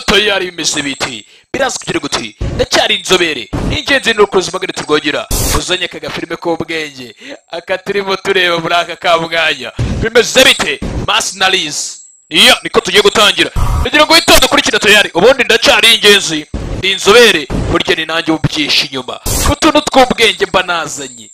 toyari bimeze biti birazwi kugira guti ndacyari inzobere ni ingenzi ni urukuruzi magana turwogera uzanye aka gafilime k'ubwenge aka turimo tureba muri aka ka mwanya bimeze bite masi na lizi iyo niko tugiye gutangira kugira ngo witonde ukurikire toyari ubundi ndacyari ingenzi ni inzobere burya ni nanjye ubyisha inyuma ku tuntu tw'ubwenge mba nazanye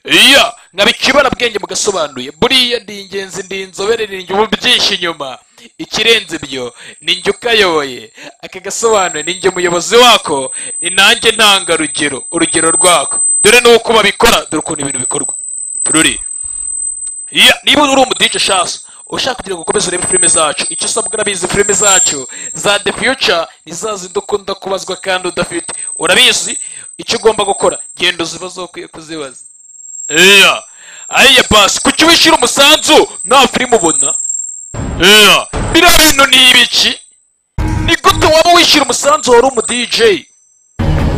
iya nkaba ikibarabwenge mugasobanuye buriya ndi ingenzi ndi inzobere ni ubu byinshi inyuma ikirenze ibyo ni njye ukayoboye aka gasobanuye ni njye umuyobozi wako ni nanjye ntangarugero urugero rwako dore n'uko babikora dore ukuntu ibintu bikorwa ruri iya niba uri umudije shasa ushaka kugira ngo ukomeze urebe filime zacu icyo usabwa urabizi filime zacu za the future ni za zindi ukunda kubazwa kandi udafite urabizi icyo ugomba gukora genda uzibazo ukwiye kuzibaza iya ariya pasi kuki wishyura umusanzu nta filime ubona iya biriya bintu ni ibiki ni gute waba wishyura umusanzu wari umu dj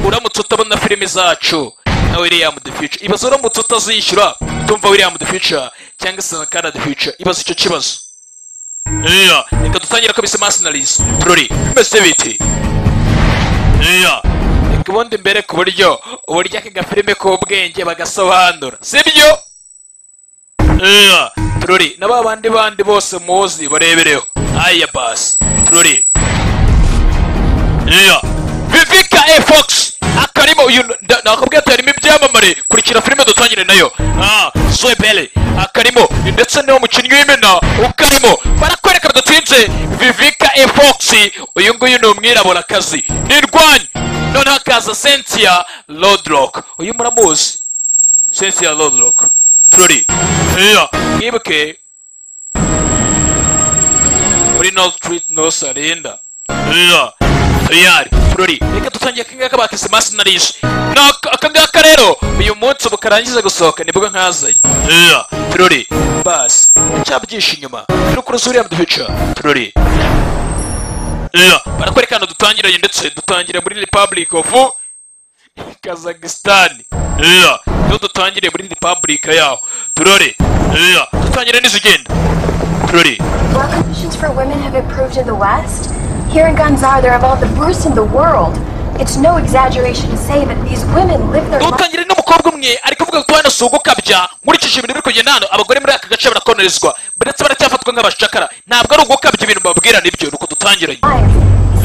uramutse utabona filime zacu na william the future ibaze uramutse utazishyura utumva william the future cyangwa se na kana the future ibaze icyo kibazo iya reka dutangira kabisa masinarizi turori bimeze biti iya reka ubundi mbere ku buryo uburyo aka gafilime k'ubwenge bagasobanura sibyo iya turori na ba bandi bandi bose muzi barebereho aya basi turori iya vivika e fox akarimo uyu nda- nakubwiye ati harimo ibyamamare kurikira filime dutangire nayo ah zoebele akarimo ndetse n'uwo mukinnyi w'imena ukarimo barakwereka bidatinze vivika e fox uyu nguyu ni umwiraburakazi ni indwanyi noneho akaza sentia lodrock uyu muramuzi sentia lodrock turori iya mwibuke muri no street no sarinda iya tuyari turori reka dutangiye akangaka bakise masi narishi ni aka- akangaka rero uyu munsi ubu karangiza gusohoka nibwo nkazanye iya turori basi ndacyabyishi inyuma turukuruzi uriya muduhica turori iya barakwereka hano dutangiranye ndetse dutangire muri republic of kazakisitani iya niho dutangire muri repubulika yaho turore iya dutangire n'izigenda turore Law conditions for women have improved in the West. Here in Gonzar, they're among the worst in the world. It's no exaggeration to say that these women live their lives. dutangire n'umukobwa umwe ari kuvuga ko hano si ugukabya nkurikije ibintu biri kugenda hano abagore muri aka gace barakonerezwa ndetse baracyafatwa nk'abacakara ntabwo ari ugukabya ibintu babwira nibyo nuko dutangiranye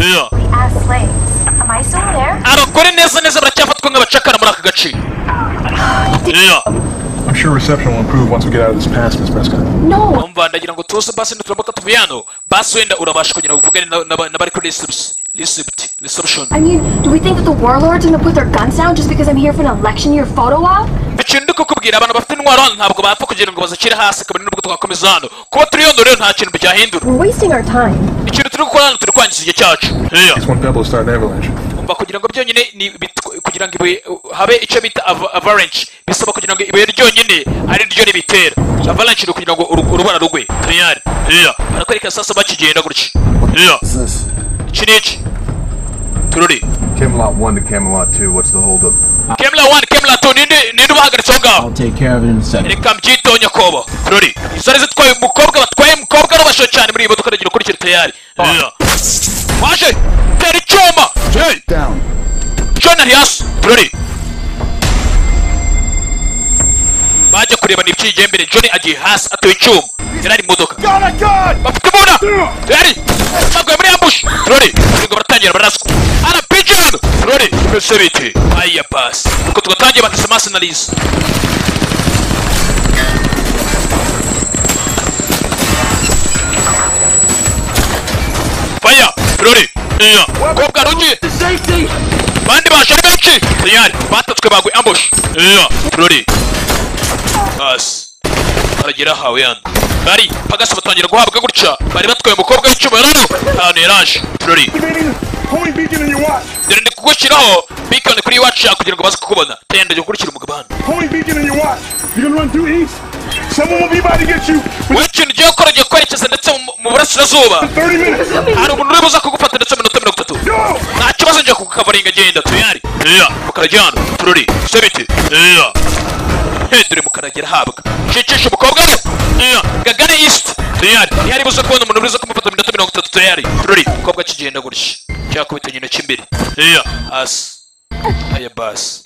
iya as slaves. Am I still there? abagore neza neza baracyafatwa nk'abacakara muri aka gace iya I'm sure reception will improve once we get out of this pass, Miss Prescott. No, umva ndagira ngo tuze basi nituramuka tuvuye hano basi wenda urabasha kugira ngo uvugane na- na- n'abari kuri reception reception reception I mean, do we think that the warlords end up with their guns down just because I'm here for an election year photo op? ikintu ndi kukubwira abantu bafite intwaro hano ntabwo bapfa kugira ngo bazishyire hasi kabone nubwo twakomeza hano kuba turi yondo rero nta kintu byahindura We're wasting our time. ikintu turi gukora hano turi kwangiza igihe cyacu It's one pebble to start an avalanche. umva kugira ngo byonyine ni bit- kugira ngo ibuye uh, habe icyo bita ava- avalanche bisaba kugira ngo ibuye ryonyine ari ryo ribitera avalanche ni kugira ngo uru- urubara rugwe tayari barakwereka sasa bakigenda gutya What's this? iki ni iki tururi Camelot 1 to Camelot 2, what's the holdup? kemla wani kemla tu ninde ninde ubahagaritse aho ngaho I'll take care of it in a second. reka mbyitonya kobo tururi isore zitwaye umukobwa batwaye umukobwa n'abasho cyane muri iyi modoka ndagira ukurikira tayari waje tera icyuma hey Down. jona hasi tururi bajya kureba nibyigiye mbere joni agiye hasi atoye icyuma yari ari mu modoka bafite imbunda yari baguye muri ambushi turori ngo baratangira baraswa rpg hano turori mbese bite aya pasi nuko tugatangiye bakise amaso analize faya turori iya kobwa rugiye bandi baje ari benshi tayari batatswe bagwe ambush iya turori basi baragera hawe yandi bari pagasi batangira guhabwa gutya bari batwaye umukobwa w'icyubahiro ahantu yaraje turori Holy beacon in your watch! dore ndi kugushyiraho bikoni kuri iwacu yawe kugira ngo baze kukubona tayari ndagiye gukurikira umugabane Holy beacon in your watch! You're gonna run due east! Someone will be by to get you within wowe ikintu ugiye gukora ugiye kwerekeza ndetse mu- mu burasirazuba 30 minutes! hari umuntu uri buza kugufata ndetse mu minota mirongo itatu Go! ntacyo ikibazo njya kukavaringa genda tayari iya mukarajyana tururi sebiti iya hendure mukaragera ahabwa shikisha umukobwa we iya gagane yisiti tayari ntiyari buze kubona umuntu uriza kumufata mu minota mirongo itatu tayari tururi umukobwa akigenda gutya cyakubitanye intoki imbere iya hasi aya basi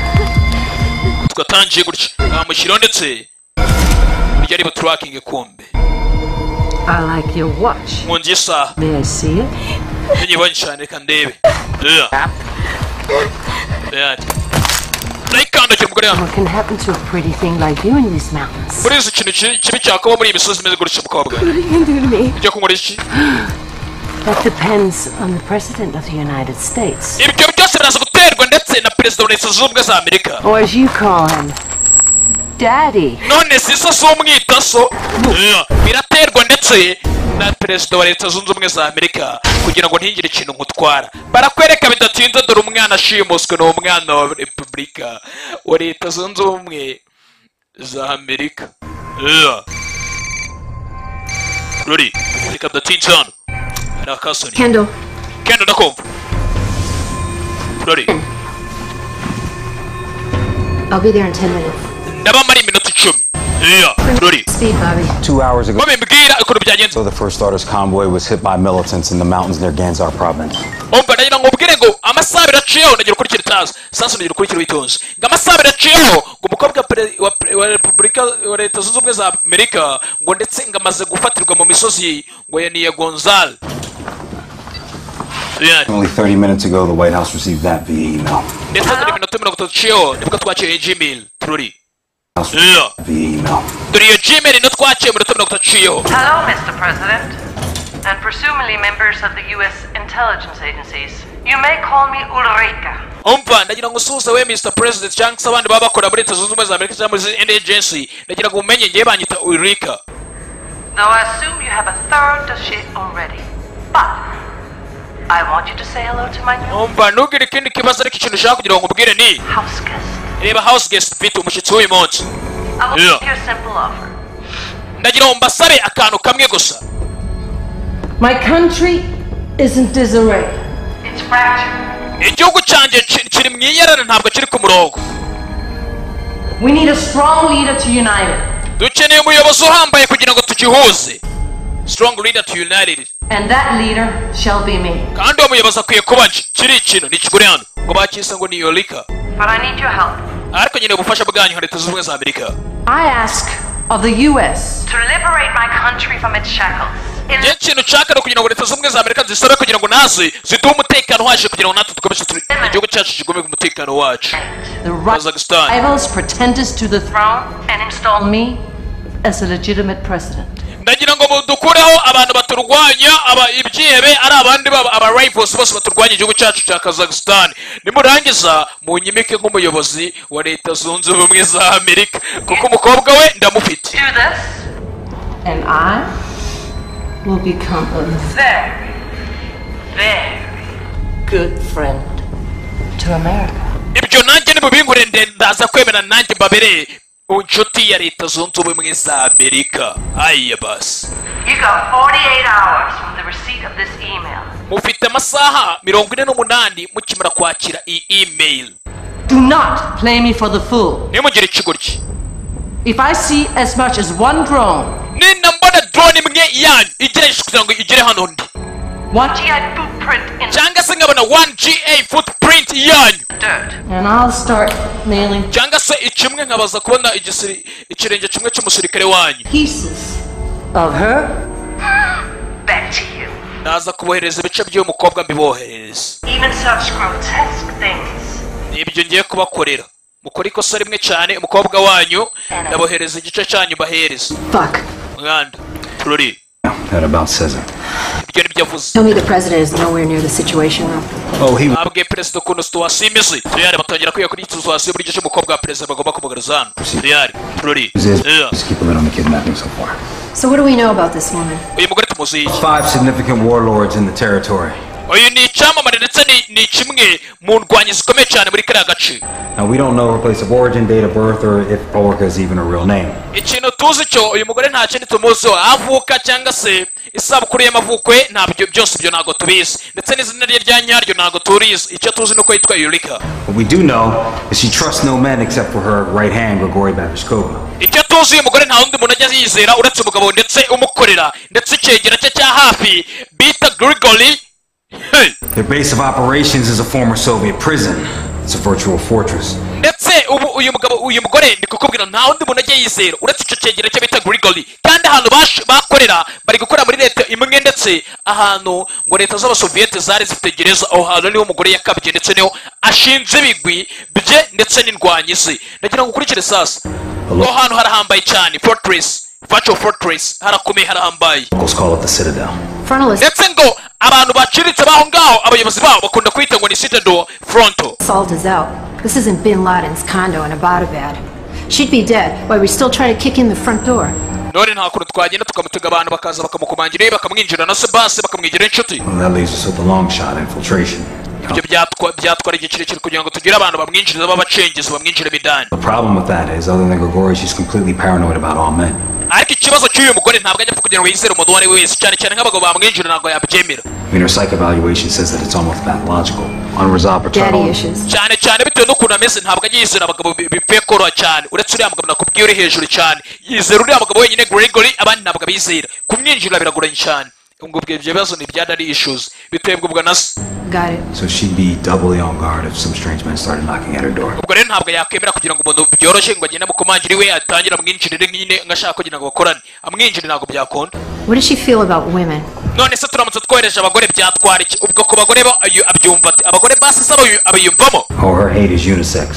twatangiye gutya namushyiraho ndetse burya ari buturakinge kumbe I like your watch. mu nzu y'isaha May I see it? Nibonye cyane reka ndebe Yeah. Yeah. Nayikandagira umugore yanjye What can happen to a pretty thing like you in these mountains? muri izi kintu ki- kibi cyakuba muri iyi misozi imeze gutya mukobwa What are you going to do to me? ibyo kunywa iki That depends on the President of the United States. ibyo byose biraza guterwa ndetse na perezida wa leta zunze ubumwe za amerika Or as you call him, Daddy. none si isa z'umwitaso biraterwa ndetse na perezida wa leta zunze ubumwe za amerika kugira ngo ntigire ikintu nkutwara barakwereka bidatinze dore umwana ashimuswe ni umwana wa repubulika wa leta zunze ubumwe za amerika Yeah. ruri reka bidatinze hano hari akasoni Kendall. kenda ndakumva ruri I'll be there in 10 minutes. ndabamara iminota icumi Yeah. ruri Speed, Bobby. Two hours ago, babimbwira ukuntu byagenze the First Starters convoy was hit by militants in the mountains near Ganzar province. umva nagira ngo ubwire ngo amasaha abiri aciyeho nagira ukurikira itazi sasa nagira ukurikira witonze ngo amasaha abiri aciyeho ngo umukobwa pere- wa pere- wa repubulika wa leta zunze ubumwe za amerika ngo ndetse ngo amaze gufatirwa mu misozi ngo ya niya gonzal Only 30 minutes ago, the White House received that via email. ndetse dore iminota mirongo itatu iciyeho nibwo twakiriye iyi gmail tururi Via email. dore iyo gmail niyo twaciye mu minota mirongo itatu iciyeho Hello, Mr. President, and presumably members of the U.S. intelligence agencies. You may call me Ulrika. umva ndagira ngo usuhuze we mr president cyangwa se abandi baba bakora muri leta zunze ubumwe za amerika cyangwa muri zindi agency ndagira ngo umenye ngewe banyita urika Now, I assume you have a thorough dossier already, but I want you to say hello to my new umva ntugire ikindi kibazo ariko ikintu ushaka kugira ngo nkubwire ni house guest. reba house guest mfite umushyitsi w'uyu munsi I will Yeah. make you a simple offer. ndagira ngo mbasabe akantu kamwe gusa My country is in disarray. It's fractured. igihugu cyanjye ki- kiri mu iyerere ntabwo kiri ku murongo We need a strong leader to unite it. dukeneye umuyobozi uhambaye kugira ngo tugihuze strong leader to united And that leader shall be me. kandi uwo muyobozi akwiye kuba nje kiri ikintu ni kigure hano ngo bakise ngo ni yorika But I need your help ariko nyine ubufasha bwanyu nka leta zunze ubumwe za amerika I ask of the US to liberate my country from its shackles. In njye ikintu nshaka ni ukugira ngo leta zunze ubumwe za amerika zisabe kugira ngo naze ziduhe umutekano waje kugira ngo natwe dukomeze turi igihugu cyacu kigume ku mutekano wacu the Kazakhstan. rivals pretenders to the throne throne and install on me as a legitimate president. ndagira ngo mu- dukureho abantu baturwanya aba ibyihebe ari abandi baba aba rivals bose baturwanya igihugu cyacu cya kazakhstan nimurangiza munyimike nk'umuyobozi wa leta zunze ubumwe za amerika kuko umukobwa we ndamufite Do this. And I will become a Very, very good friend to America. ibyo nanjye nimubinkure nde- ndaza kwemera nanjye mbabere inshuti ya leta zunze ubumwe za amerika ayiya basi You got 48 hours from the receipt of this email. mufite amasaha mirongo ine n'umunani mukimara kwakira iyi email Do not play me for the fool. nimugire ikigoryi If I see as much as one drone, ninambona drone imwe yanyu igereje kugira ngo igere hano ndi one GI footprint in cyangwa se nkabona 1ga footprint yanyu dirt. and I'll start nailing cyangwa se ikimwe nkabaza kubona igisiri- ikirenge kimwe cy'umusirikare wanyu pieces of her Back to you. naza kubohereza ibice by'uyu mukobwa mbiboherereza Even such grotesque things. ni ibyo ngiye kubakorera mukora ikosa rimwe cyane umukobwa wanyu ndabohereza igice cyanyu mbahereza Fuck. mwanda turori That about says it. ibyo nibyo avuze Tell me the President is nowhere near the situation room. Oh, he babwiye perezida ukuntu situwasiyo imeze tuyari batangira kwiga kuri situwasiyo buri gice umukobwa wa perezida bagomba kumugaragaza hano tuyari turori refuses. Just keep a lid on the kidnapping so far. So what do we know about this woman? uyu mugore tumuzi iki Five significant warlords in the territory. uyu ni icyamamare ndetse ni- ni kimwe mu ndwanyi zikomeye cyane muri kariya gace Now, we don't know her place of origin, date of birth, or if Borka is even her real name. ikintu tuzi cyo uyu mugore nta kindi tumuziho aho avuka cyangwa se isabukuru y'amavuko ye ntabyo byose ibyo ntabwo tubizi ndetse n'izina rye rya nyaryo ntabwo turizi icyo tuzi ni uko yitwa yurika What we do know is she trusts no men except for her right hand, Grigory Babishkova. icyo tuzi uyu mugore nta wundi muntu ajya yizera uretse umugabo ndetse umukorera ndetse icyegera cye cya hafi bita grigori Hey! Their base of operations is a former Soviet prison. It's a virtual fortress. ndetse ubu uyu mugabo uyu mugore ndi kukubwira nta wundi muntu ajya yizera uretse icyo cyegera cye bita grigori kandi ahantu bash- bakorera bari gukorera muri leta imwe ndetse ahantu ngo leta z'abasoviyete zari zitegereza aho hantu niho umugore yakabye ndetse niho ashinze ibigwi bye ndetse n'indwanyi ze ndagira ngo ukurikire sasa aho hantu harahambaye cyane fortress virtual fortress harakomeye harahambaye Locals call it the Citadel. Frontal ndetse ngo abantu baciritse baho ngaho abayobozi babo bakunda kwita ngo ni citadel fronto Salt is out. This isn't bin Laden's condo in Abbottabad. She'd be dead while we still try to kick in the front door. none nta kuntu twagenda tukamutega abantu bakaza bakamukomangira bakamwinjira na se basi bakamwigira inshuti And that leaves us with the long shot infiltration. Now, ibyo byatwa- byatwara igihe kirekire kugira ngo tugire abantu bamwinjiriza b'abacengezi bamwinjiramo idani the problem with that is, other than Grigory, she's completely paranoid about all men. ariko ikibazo cy'uyu mugore ntabwo ajya apfa kugira ngo yizere umuntu uwo ari we wese cyane cyane nk'abagabo bamwinjira ntabwo yabyemera I mean, her psych evaluation says that it's almost pathological. Unresolved paternal. Daddy issues. cyane cyane bitewe n'ukuntu ameze ntabwo ajya yizera abagabo bi- bipfuye koroha cyane uretse uriya mugabo nakubwiye uri hejuru cyane yizera uriya mugabo wenyine gregory abandi ntabwo abizera kumwinjira biragoranye cyane ubwo ibyo bibazo ni ibya daddy issues bitebwa na se Got it. So she'd be doubly on guard if some strange men started knocking at her door. ubwo rero ntabwo yakwemera kugira ngo umuntu byoroshye ngo agende amukomangire iwe atangire amwinjirire nyine ngo ashaka kugira ngo bakorane amwinjire ntabwo byakunda What does she feel about women? none se turamutse twohereje abagore byatwara iki ubwo ku bagore bo ayu- abyumva ati abagore basize abayu- abiyumvamo Oh, her hate is unisex.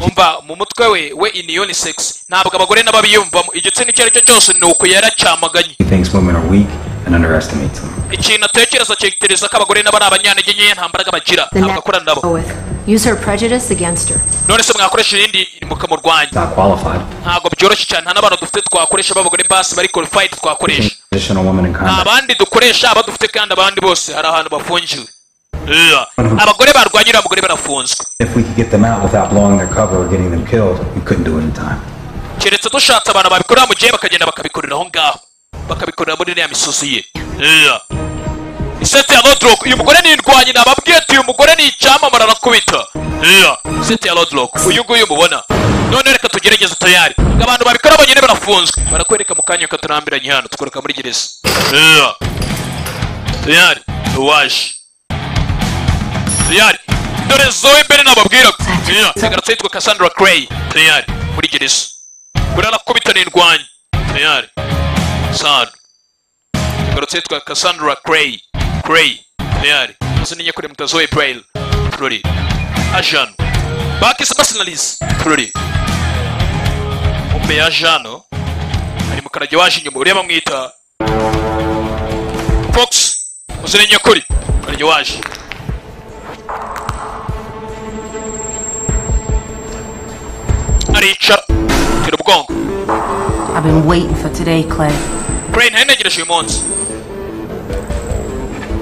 umva mu mutwe we we ini unisex ntabwo abagore nabo biyumvamo igitsina icyo ari cyo cyose ni uko yaracamaganye She thinks women are weak and underestimates them. ikintu atekereza akitekereza ko abagore nabo ari abanyantege nkeya nta mbaraga bagira The ntabwo akorana next nabo go with. Use her prejudice against her. none se mwakoresha irindi mukamurwanya Not qualified. ntabwo byoroshye cyane nta n'abantu dufite twakoresha b'abagore basi bari qualified twakoresha Traditional women in nta combat. bandi dukoresha abo dufite kandi abandi bose hari ahantu bafungiwe Ugh. abagore barwanya uriya mugore barafunzwe If we could get them out without blowing their cover or getting them killed, we couldn't do it in time. keretse dushatse abantu babikorera mu gihe bakagenda bakabikorera aho ngaho bakabikorera muri iriya misozi ye Ugh. iseti ya lodrock uyu mugore ni indwanyi nababwiye ati uyu mugore ni icyamamara arakubita Ugh. iseti ya lodrock uyu nguyu mubona none reka tugerageze tayari ngo abantu babikora bonyine barafunzwe barakwereka mu kanya katurambiranye hano tukwereka muri gereza Ugh. tayari uwaje tayari dore zoe mbere nababwiraga Ugh. nsigaratse yitwa cassandra cray tayari muri gereza buriya nakubita ni indwanyi tayari sano nsigaratse yitwa cassandra cray cray tayari izina nyakuri muta zoe braille turori ajano bakise basinalize turori umbe ya ajano ari mu karage waje inyuma uriya bamwita fox uzina nyakuri karage waje aricara tera ubwonko I've been waiting for today, Claire. Crane ntari ntegereje uyu munsi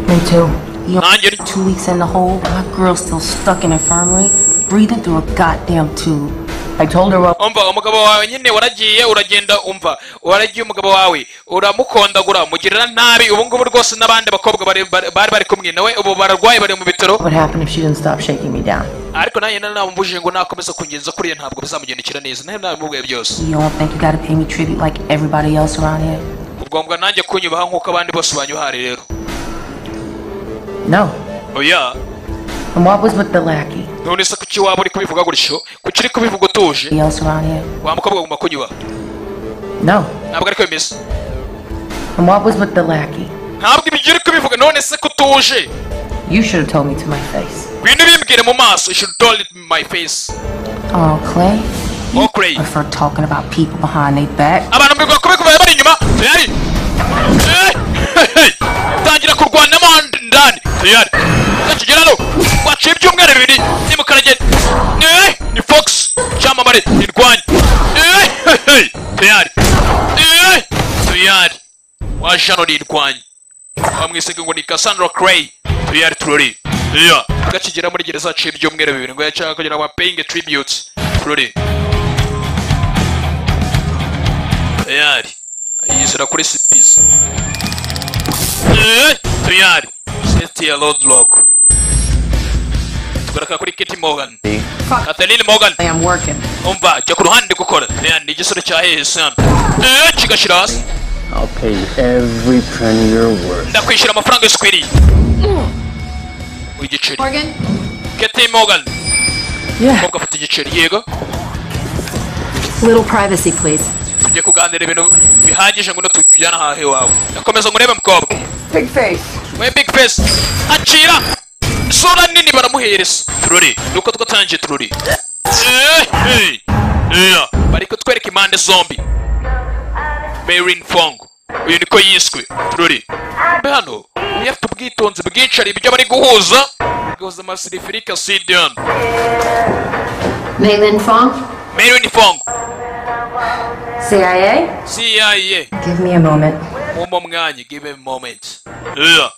Me too. You nanjye ni- two weeks in the hole, my girl's still stuck in infirmary, breathing through a goddamn tube. I told her up. umva umugabo wawe nyine waragiye uragenda umva waragiye umugabo wawe uramukondagura umugirira nabi ubu ngubu rwose n'abandi bakobwa bari bari bari bari kumwe nawe ubu bararwaye bari mu bitaro What would happen if she didn't stop shaking me down? ariko nanjye namubujije ngo nakomeza kungenza kuriya ntabwo bizamugendekera neza nawe namubwiye byose You don't think you gotta pay me tribute like everybody else around here? ubwombwa nanjye kunyubaha nk'uko abandi bose banyuhari rero No. oya And what was with the lackey? none se kuki waba uri kubivuga gutyo kuki uri kubivuga utuje Everybody else around here? wa mukobwa agomba kunyubaha No. ntabwo ariko bimeze And what was with the lackey? ntabwo ibyo uri kubivuga none se ko utuje You should have told me to my face. bintu bimbwire mu maso you should tell it in my face Oh, Clay? oh cray Prefer talking about people behind their back. abantu mbigwa kubi kubaye bari inyuma tayari Eh, hey, hey. tangira kurwanamo ndani tayari takigera no waciye ibyumweru bibiri nimukarage Eh, ni fox cyamamare irwanya Eh, hey, hey. tayari Eh, tayari wajano ni irwanya bamwisega ngo ni cassandra cray tuyari turori iya agakigera muri gereza haciye ibyumweru bibiri ngo yacanga kugira ngo amapeyinge tribute turori tuyari yizera kuri sipisi Eh, tuyari seti ya lodlock tugaraka kuri keti morgan katalin morgan I am working. umva jya ku ruhande ndi gukora tuyari ni igisoro cya hehesi Eh, kigashyira hasi I'll pay you every penny you're worth. ndakwishyura amafaranga yose ukwiriye igiceri Morgan? keti morgan Yeah. umukobwa afata igiceri yego Little privacy, please. tugiye kuganira ibintu bihagije ngo tujyane ahahe iwawe ndakomeza ngo urebe mukobwa Big face. we big face acira isura nini baramuhereza turori nuko twatangiye turori Eh, eh, eh. bari kutwereka impande zombi Marin Fong uyu niko yiswe turori mbe hano yari afite ubwitonzi bwinshi hari ibyo bari guhuza guhuza amasirifirika sidion Maylin Fong? Marin Fong CIA? CIA Give me a moment. mumpa mwanya give me moment yeah.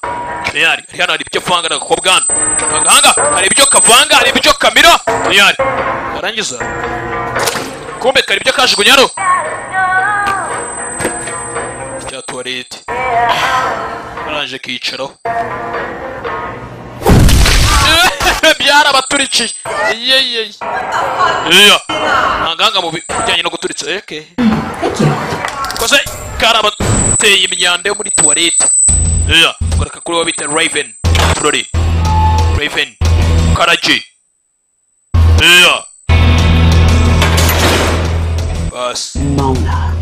tiyari hari hano hari ibyo avanga n'agakobwa hano agahanga hari ibyo kavanga hari ibyo kamira tiyari yarangiza kumbe kari ibyo kajugunya hano cya tuwarete arangije kiyicaraho byarabaturitse yeyeye yeah. ntagahanga mu bijyanye no guturitsa okay. koze karabateye imyanda yo muri tuwarete koreka kuri uwo bita raven turori raven karaji Iya. basi Mona.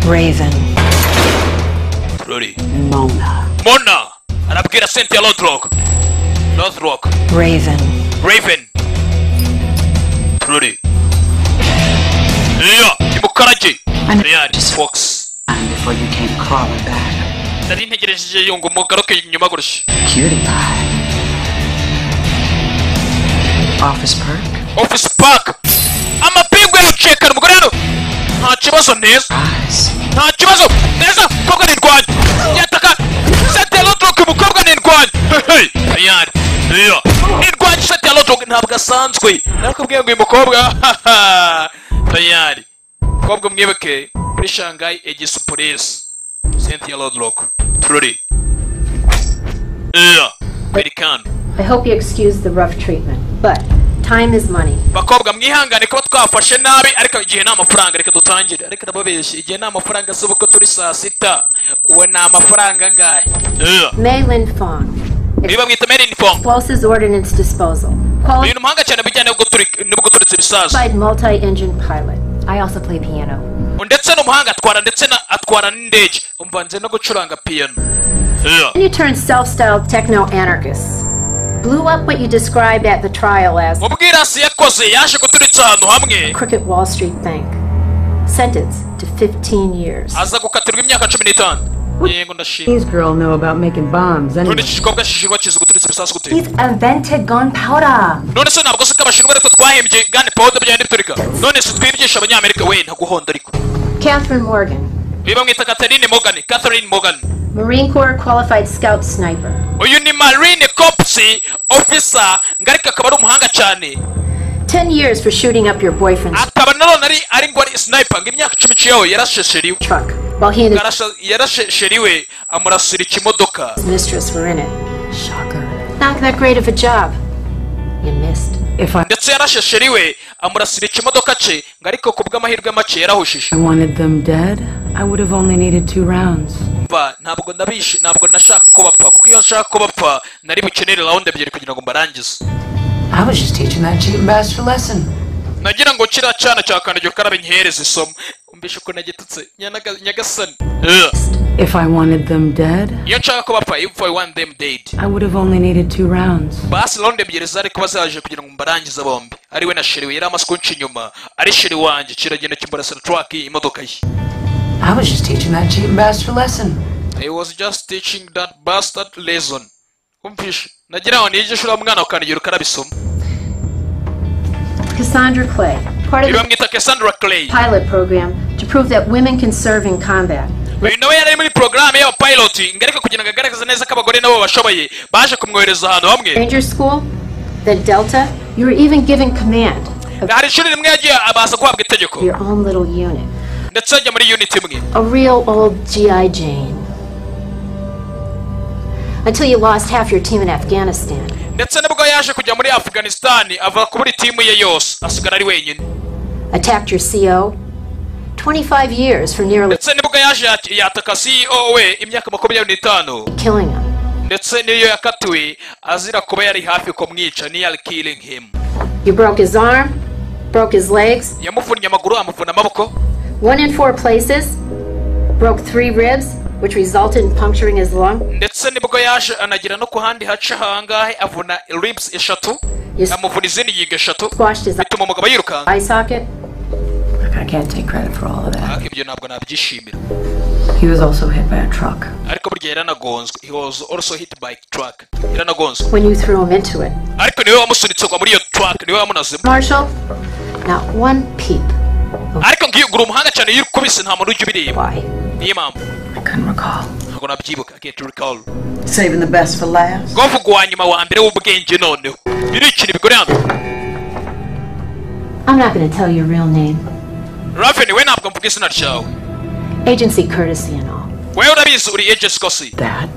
Raven. turori Mona. mona arabwira cynthia lodrock lodrock Raven. raven turori Iya. imukaraji reyari fox And before you came crawling back. nari ntegereje iyo ngo mugaruke inyuma gutya Cutie pie. Office perk. office park amapingu yacekana umugore hano nta kibazo neza Eyes. nta kibazo neza umukobwa ni ndwanyi yataka sete ya lodrock umukobwa ni ndwanyi hehe tayari iya ni ndwanyi sete ya lodrock ntabwo asanzwe narakubwiye ngo uyu mukobwa haha, tayari umukobwa mwibuke kuri shanghai egisipuresi sente ya lodrock turori iya kwerekana I hope you excuse the rough treatment, but time is money. bakobwa mwihangane kuba twafashe nabi ariko igihe ni amafaranga reka dutangire ariko ndababeshye igihe ni amafaranga z'ubukwe turi saa sita uwe ni amafaranga angahe Maylin Fong. It's niba mwita made in phone Explosives Ordnance Disposal. uyu Qualified ni umuhanga cyane bijyanye n'ubwo turi- n'ubwo turitse ibisaza multi-engine pilot. I also play piano. ndetse n'umuhanga atwara ndetse na atwara n'indege umvanze no gucuranga piyano And you turn self-styled techno-anarchists. Blew up what you described at the trial as mu bwirasi yakoze yaje guturitsa ahantu hamwe Crooked Wall Street Bank. Sentenced to 15 years. aza gukatirwa imyaka cumi n'itanu yego ndashima These girl know about making bombs none anyway. iki gikobwa cy'ishinwa kizi guturitsa ibisasu gute He's invented gunpowder. none se ntabwo se ko abashinwa ariko twahimbye gane powder byari biturika none se twigisha abanyamerika we ntaguhonda ariko Catherine Morgan. niba mwita Catherine Morgan Catherine Morgan Marine Corps Qualified Scout Sniper. uyu ni Marine Corps officer ngarika akaba ari umuhanga cyane 10 years for shooting up your boyfriend's akaba nanone ari ari ngo ari sniper ngo imyaka icumi ciyeho yarashe sheri we. truck while he and Yarashe- yarashe sheri we amurasira ikimodoka his mistress were in it. Shocker. Not that great of a job. You missed. If I ndetse yarashe sheri we amurasira ikimodoka ce ngo ariko ku bw'amahirwe make yarahushije wanted them dead, I would have only needed two rounds. mba ntabwo ndabishe ntabwo nashaka ko bapfa kuko iyo nshaka ko bapfa nari bukenere round ebyiri kugira ngo mbarangize I was just teaching that chicken bastard a lesson. nagira ngo kiriya cyana cya kandagira ukarabe nyihereze isomo umbishe uko nagitutse Nyanaga- nyagasani Ugh. If I wanted them dead, iyo nshaka ko bapfa if i want them dead I would have only needed two rounds. basi round ebyiri zari kuba zaje kugira ngo mbarangize bombi ari we na sheri we yari amaze kunca inyuma ari sheri wanjye kiragenda kimurasira truck imodoka ye I was just teaching that chicken bastard a lesson. i was just teaching that bastard lesson umvishe nagira ngo niyigishe uriya mwana ukandagira ukarabisoma Cassandra Clay, part of iba the mwita cassandra clay pilot program to prove that women can serve in combat. uyu nawe yari ari muri porogaramu y'abapiloting ariko kugira ngo agaragaze neza ko abagore nabo bashoboye baje kumwohereza ahantu hamwe Ranger school, then Delta, you were even given command hari ishuri rimwe yagiye abaza guhabwa itegeko of your own little unit. ndetse ajya muri unit imwe A real old G.I. Jane. Until you lost half your team in Afghanistan. ndetse nibwo yaje kujya muri afuganisitani ava kubura timu ye yose asigara ari wenyine Attacked your CO. 25 years for nearly ndetse nibwo yaje yat- yataka ceo we imyaka makumyabiri n'itanu killing him. ndetse niyo yakatiwe azira kuba yari hafi kumwica niyari killing him You broke his arm, broke his legs, yamuvunnye amaguru amuvuna amaboko one in four places, broke three ribs, which resulted in puncturing his lung. ndetse nibwo yaje anagira no ku handi haca hangahe avuna ribs eshatu amuvuna izindi ngingo eshatu bituma umugabo yirukanka Eye socket. I can't take credit for all of that. ariko ibyo ntabwo nabyishimira He was also hit by a truck. ariko burya yaranagonzwe he was also hit by truck yaranagonzwe When you threw him into it. ariko niwe wamusunitse kugwa muri iyo truck niwe wamunazemo Marshall, not one peep. ariko ngiyo ugura umuhanga cyane iyo ukubise nta muntu ujya ubireba niyo mpamvu ntabwo nabyibuka I can't recall Saving the best for last. ngombwa wa nyuma wa mbere w'ubwenge noneho biri ikintu bigoramye I'm not going to tell your real name. raven we ntabwo mvuga izina ryawe Agency courtesy and all. wewe urabizi uri agent kosi That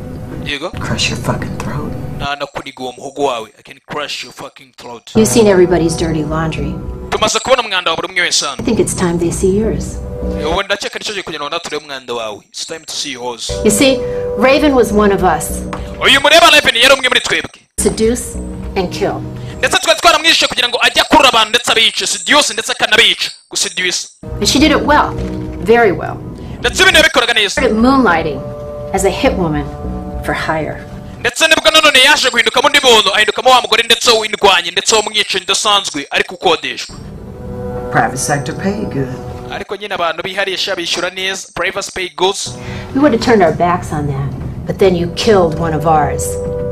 yego crush your fucking throat. nta nakuniga uwo muhogo wawe i can crush your fucking throat You've seen everybody's dirty laundry. tumaze kubona umwanda wa buri umwe wese I hano think it's time they see yours. ubu ndakeka nicyo gihe kugira ngo naturebe umwanda wawe it's time to see yours You see, Raven was one of us. uyu mureba raven yari umwe muri twebwe Seduce and kill. ndetse twari twaramwishe kugira ngo ajye akurura abantu ndetse abice sidiuse ndetse akanabica gusidiuse And she did it well. Very well. ndetse ibintu yabikoraga neza Started moonlighting as a hit woman for hire. ndetse nibwo nanone yaje guhindukamo undi muntu ahindukamo wa mugore ndetse w'indwanyi ndetse w'umwicanyi udasanzwe ariko ukodeshwa Private sector pay good. ariko nyine abantu biharisha bishyura neza privacy pay goods We would have turned our backs on that, but then you killed one of ours.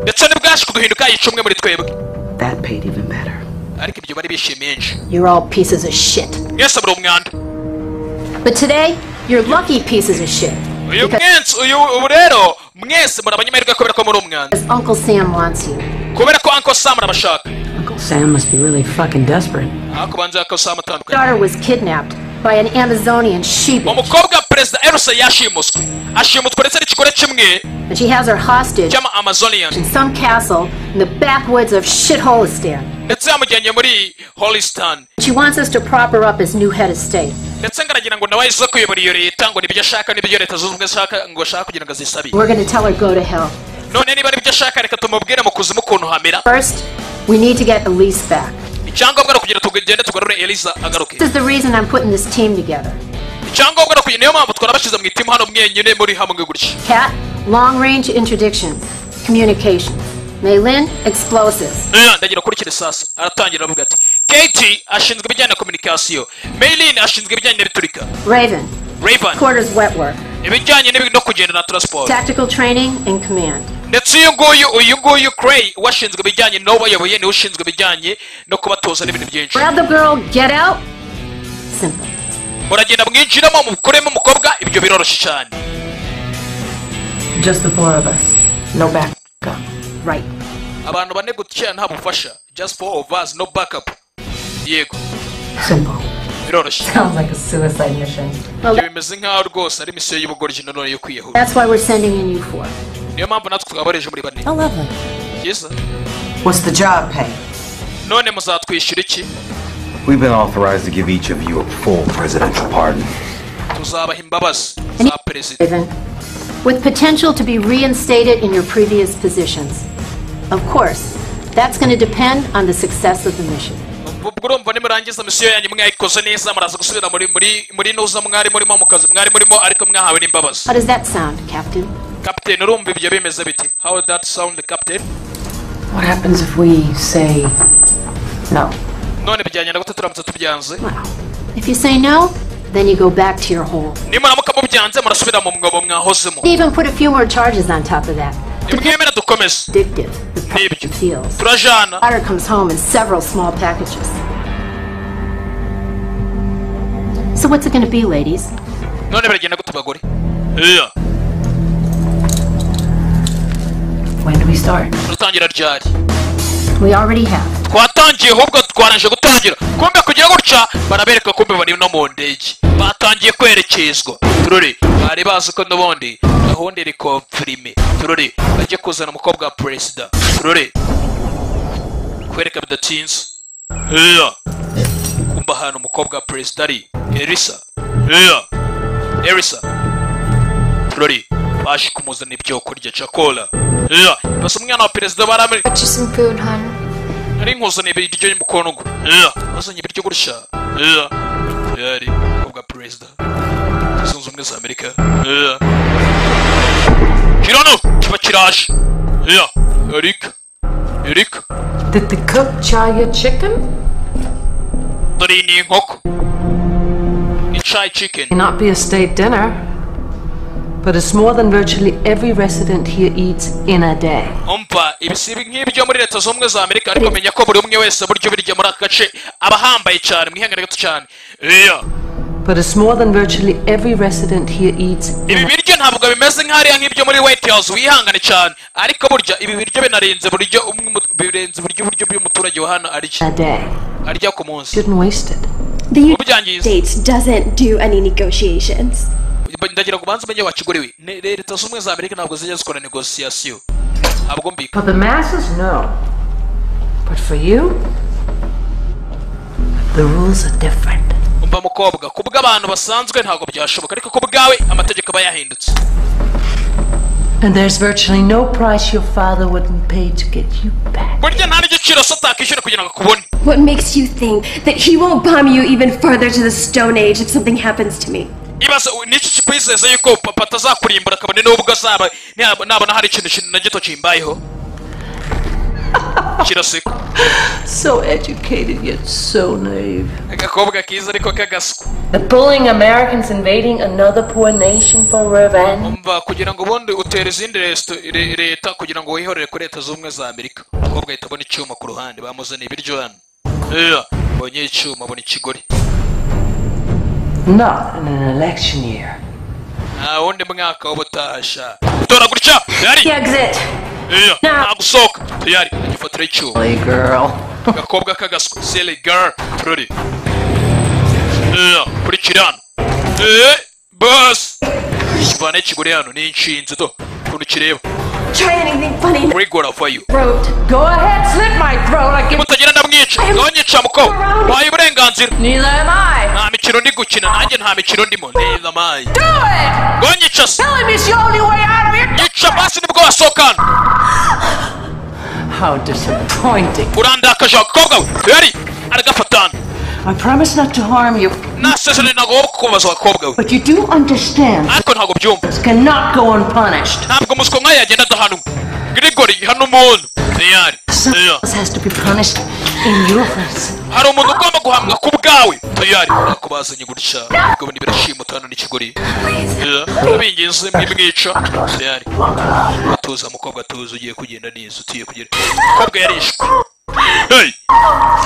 ndetse nibwo yaje kuduhinduka yica umwe muri twebwe That paid even better. ariko ibyo bari bishimisha You're all pieces of shit. mwese muri umwanda But today, you're lucky pieces of shit. uyu mwensi uyu ubu rero mwese muri abanyamahirwe kubera ko muri umwanda Uncle Sam wants you. kubera ko anko sam arabashaka Sam must be really fucking desperate. ariko banze yako sam atandukanye Daughter was kidnapped by an Amazonian sheep, umukobwa wa perezida eruse yashimuswe ashimutswe ndetse n'ikigore kimwe and she has her hostage cy'ama amazonian in some castle in the backwoods of shitholistan. ndetse yamujyanye muri holistan She wants us to prop her up as new head of state. ndetse ngaragira ngo nawe aze kuyobora iyo leta ngo nibyo ashaka n'ibyo leta zunze ubumwe ashaka ngo ashaka kugira ngo azisabire We're going to tell her go to hell. none niba aribyo ashaka reka tumubwire mu kuzimu ukuntu hamera First, we need to get Elise back. icyangombwa ni ukugira tugende tugarure eliza agaruke This is the reason I'm putting this team together. icyangombwa ni ukugira niyo mpamvu twarabashyize mu itimu hano mwenyine muri hamwe gutya Cat, long range interdictions, communications. Maylin, explosives. Eh, ndagira kuri kino sasa aratangira aravuga ati kate ashinzwe ibijyanye na kominikasiyo maylin ashinzwe ibijyanye n'ibiturika Raven, raven quarters wet work, ibijyanye n'ibi- no kugenda na transport tactical training, and command. ndetse uyu nguyu uyu nguyu cray washinzwe ibijyanye n'ubayoboye niwe ushinzwe ibijyanye no kubatoza n'ibintu byinshi Grab the girl, get out. Simple. muragenda mwinjiramo mukuremo umukobwa ibyo biroroshye cyane Just the four of us. No backup. Right. abantu bane gutya nta bufasha just for of us no backup yego Simple. biroroshye Sounds like a suicide mission. Ibyo bimeze nk'aho rwose ari misiyo y'ubugoryi nanone yo kwiyahura That's why we're sending in you four. niyo mpamvu natwe twabareje muri bane How lovely. byiza What's the job pay? none muzatwishyura iki We've been authorized to give each of you a full presidential pardon. tuzabaha imbabazi za perezida Raven, with potential to be reinstated in your previous positions. Of course, that's going to depend on the success of the mission. ubwo urumva nimurangiza misiyo yanyu mwayikoze neza muraza gusubira muri muri muri nuza mwari murimo mu kazi mwari murimo ariko mwahawe n'imbabazi How does that sound, Captain? kapiteni urumva ibyo bimeze biti how that sound captain What happens if we say no? none bijyanye na gute turamutse tubyanze Wow. If you say no, then you go back to your hole. nimuramuka mubyanze murasubira mu mwobo mwahozemo Even put a few more charges on top of that. nimwemera dukomeze Addictive, the n'ibyo feels. turajana Otter comes home in several small packages. So what's it going to be, ladies? none biragenda gute bagore Yeah. When do we start? turatangira ryari We already have. twatangiye ahubwo twarangije gutangira kumbe kugira gutya barabereka kumbe bari no mu ndege batangiye kwerekezwa turore bari bazi ko n'ubundi gahunda iri komfirime turore bajye kuzana umukobwa wa perezida turore kwereka bidatinze heya kumba ahantu umukobwa wa perezida ari elisa heya elisa turore baje kumuzana ibyo kurya cakora heya basa umwana wa perezida baramuri Got you some food, hon. nari nkuzaniye ibiryo n'umukono yeah. wazanye ibiryo gutya yeah. yari ubwa perezida zunze ubumwe za amerika yeah. kirano kiba kiraje yeah. erika erika Did the cook char your chicken? dore iyi ni inkoko icayi chicken May not be a state dinner, but it's more than virtually every resident here eats in a day. umva ibisibi nk'ibyo muri leta zunze ubumwe za amerika ariko menya ko buri umwe wese buryo birya muri aka gace aba ahambaye cyane mwihangane gato cyane yeah. But it's more than virtually every resident here eats ibi biryo ntabwo bimeze nk'ahariya nk'ibyo muri white house wihangane cyane ariko burya ibi biryo binarenze buryo umwe mu- birenze buryo uburyo bw'umuturage wa hano arya a day. arya ku munsi Shouldn't waste it. The Ubyangiza. United States doesn't do any negotiations. ndagira ngo ubanze umenye wakiguriwe Ne- leta zunze ubumwe za amerika ntabwo zijya zikora negosiyasiyo ntabwo mbika For the masses, no. But for you, the rules are different. umva mukobwa ku bw'abantu basanzwe ntabwo byashoboka ariko ku bwawe amategeko aba yahindutse And there's virtually no price your father wouldn't pay to get you back. burya nta n'igiciro so utakishyura kugira ngo akubone What makes you think that he won't bomb you even further to the Stone Age if something happens to me? ibaze u- niki kikwizeza yuko papa atazakurimbura akabone n'ubwo azaba naba- nabona hari ikintu ikintu na gito kimbayeho kiraseka So educated yet so naive. agakobwa keza ariko k'agaswa The bullying Americans invading another poor nation for revenge. umva kugira ngo ubundi utere izindi resito- re- leta kugira ngo wihorere kuri leta z'ubumwe za amerika umukobwa ahita abona icyuma ku ruhande bamuzaniye ibiryo hano Yeah, abonye icyuma abona ikigori Not in an election year. nta wundi mwaka w'ubutasha tora gutya yari Yeah, nta gusohoka yari agifatira icyuma Hey, girl. agakobwa k'agaswa sele girl turori kuri kirano Eh, basi ikivana ikigore hano ni inshinzi to ukuntu kireba Try anything funny. kuri goravayo Go ahead, slit my throat. I can. mutagira ndamwica nonyica muko waye uburenganzira Neither am I. nta mikino ndi gukina nanjye nta mikino ndimo neza mayi Do it! ngonyica se Tell him it's the only way out of here. nyica basi nibwo wasohokana How disappointing. urandakaje agakobwa we yari aragafatana I promise not to harm you, nasezerane ntabwo kubaza agakobwa we but you do understand ariko ntabwo byumva this cannot go unpunished. ntabwo umuswa nk'aya yagenda adahanwa grigori hano umuntu tayari Yeah. This has to be punished in your offense. hari umuntu ugomba guhamwa ku bwawe tayari urako bazanye gutya ubwo ni birashimuta hano n'ikigori urabinginze mwimwica tayari atuza mukobwa atuza ugiye kugenda neza utiye kugera umukobwa yarishwe hey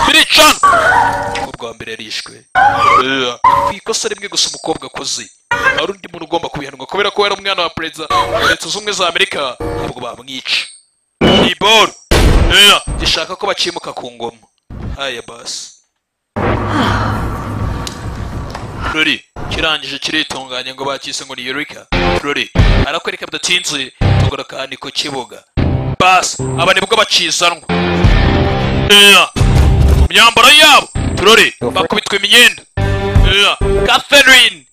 biricana umukobwa wa mbere yarishwe Yeah. ku ikosa rimwe gusa umukobwa akoze hari undi muntu ugomba kubihanwa kubera ko yari umwana wa perezida wa leta zunze ubumwe za amerika ntabwo bamwica ni boro Yeah. gishaka ko bacimuka ku ngoma haya basi ruri kirangije kiritunganya ngo bakise ngo ni yurika ruri arakwereka bidatinze tugura kandi ku kibuga basi aba nibwo bakizanwa Yeah. mu myambaro yabo turore bakubitwa imyenda Yeah. catherine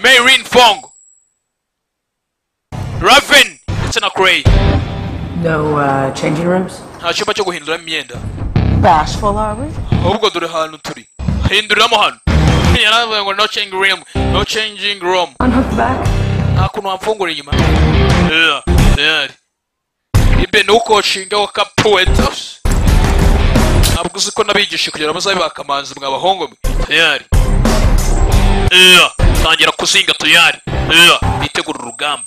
marin fong raven ndetse na cray No uh, changing rooms? nta cyumba cyo guhinduramo imyenda Bashful are we? ahubwo dore ahantu turi hinduriramo hano yaravuga ngo no changing room no changing room Unhook back. nta kuntu wamfungura inyuma Yeah, yeah. ibe ni ukoshinga wa kapuweta ntabwo uzi ko nabigisha kugira ngo muzabe bakamanzi mwa bahungu mwe tayari Yeah, tangira kuzinga tayari Yeah, bitegura urugamba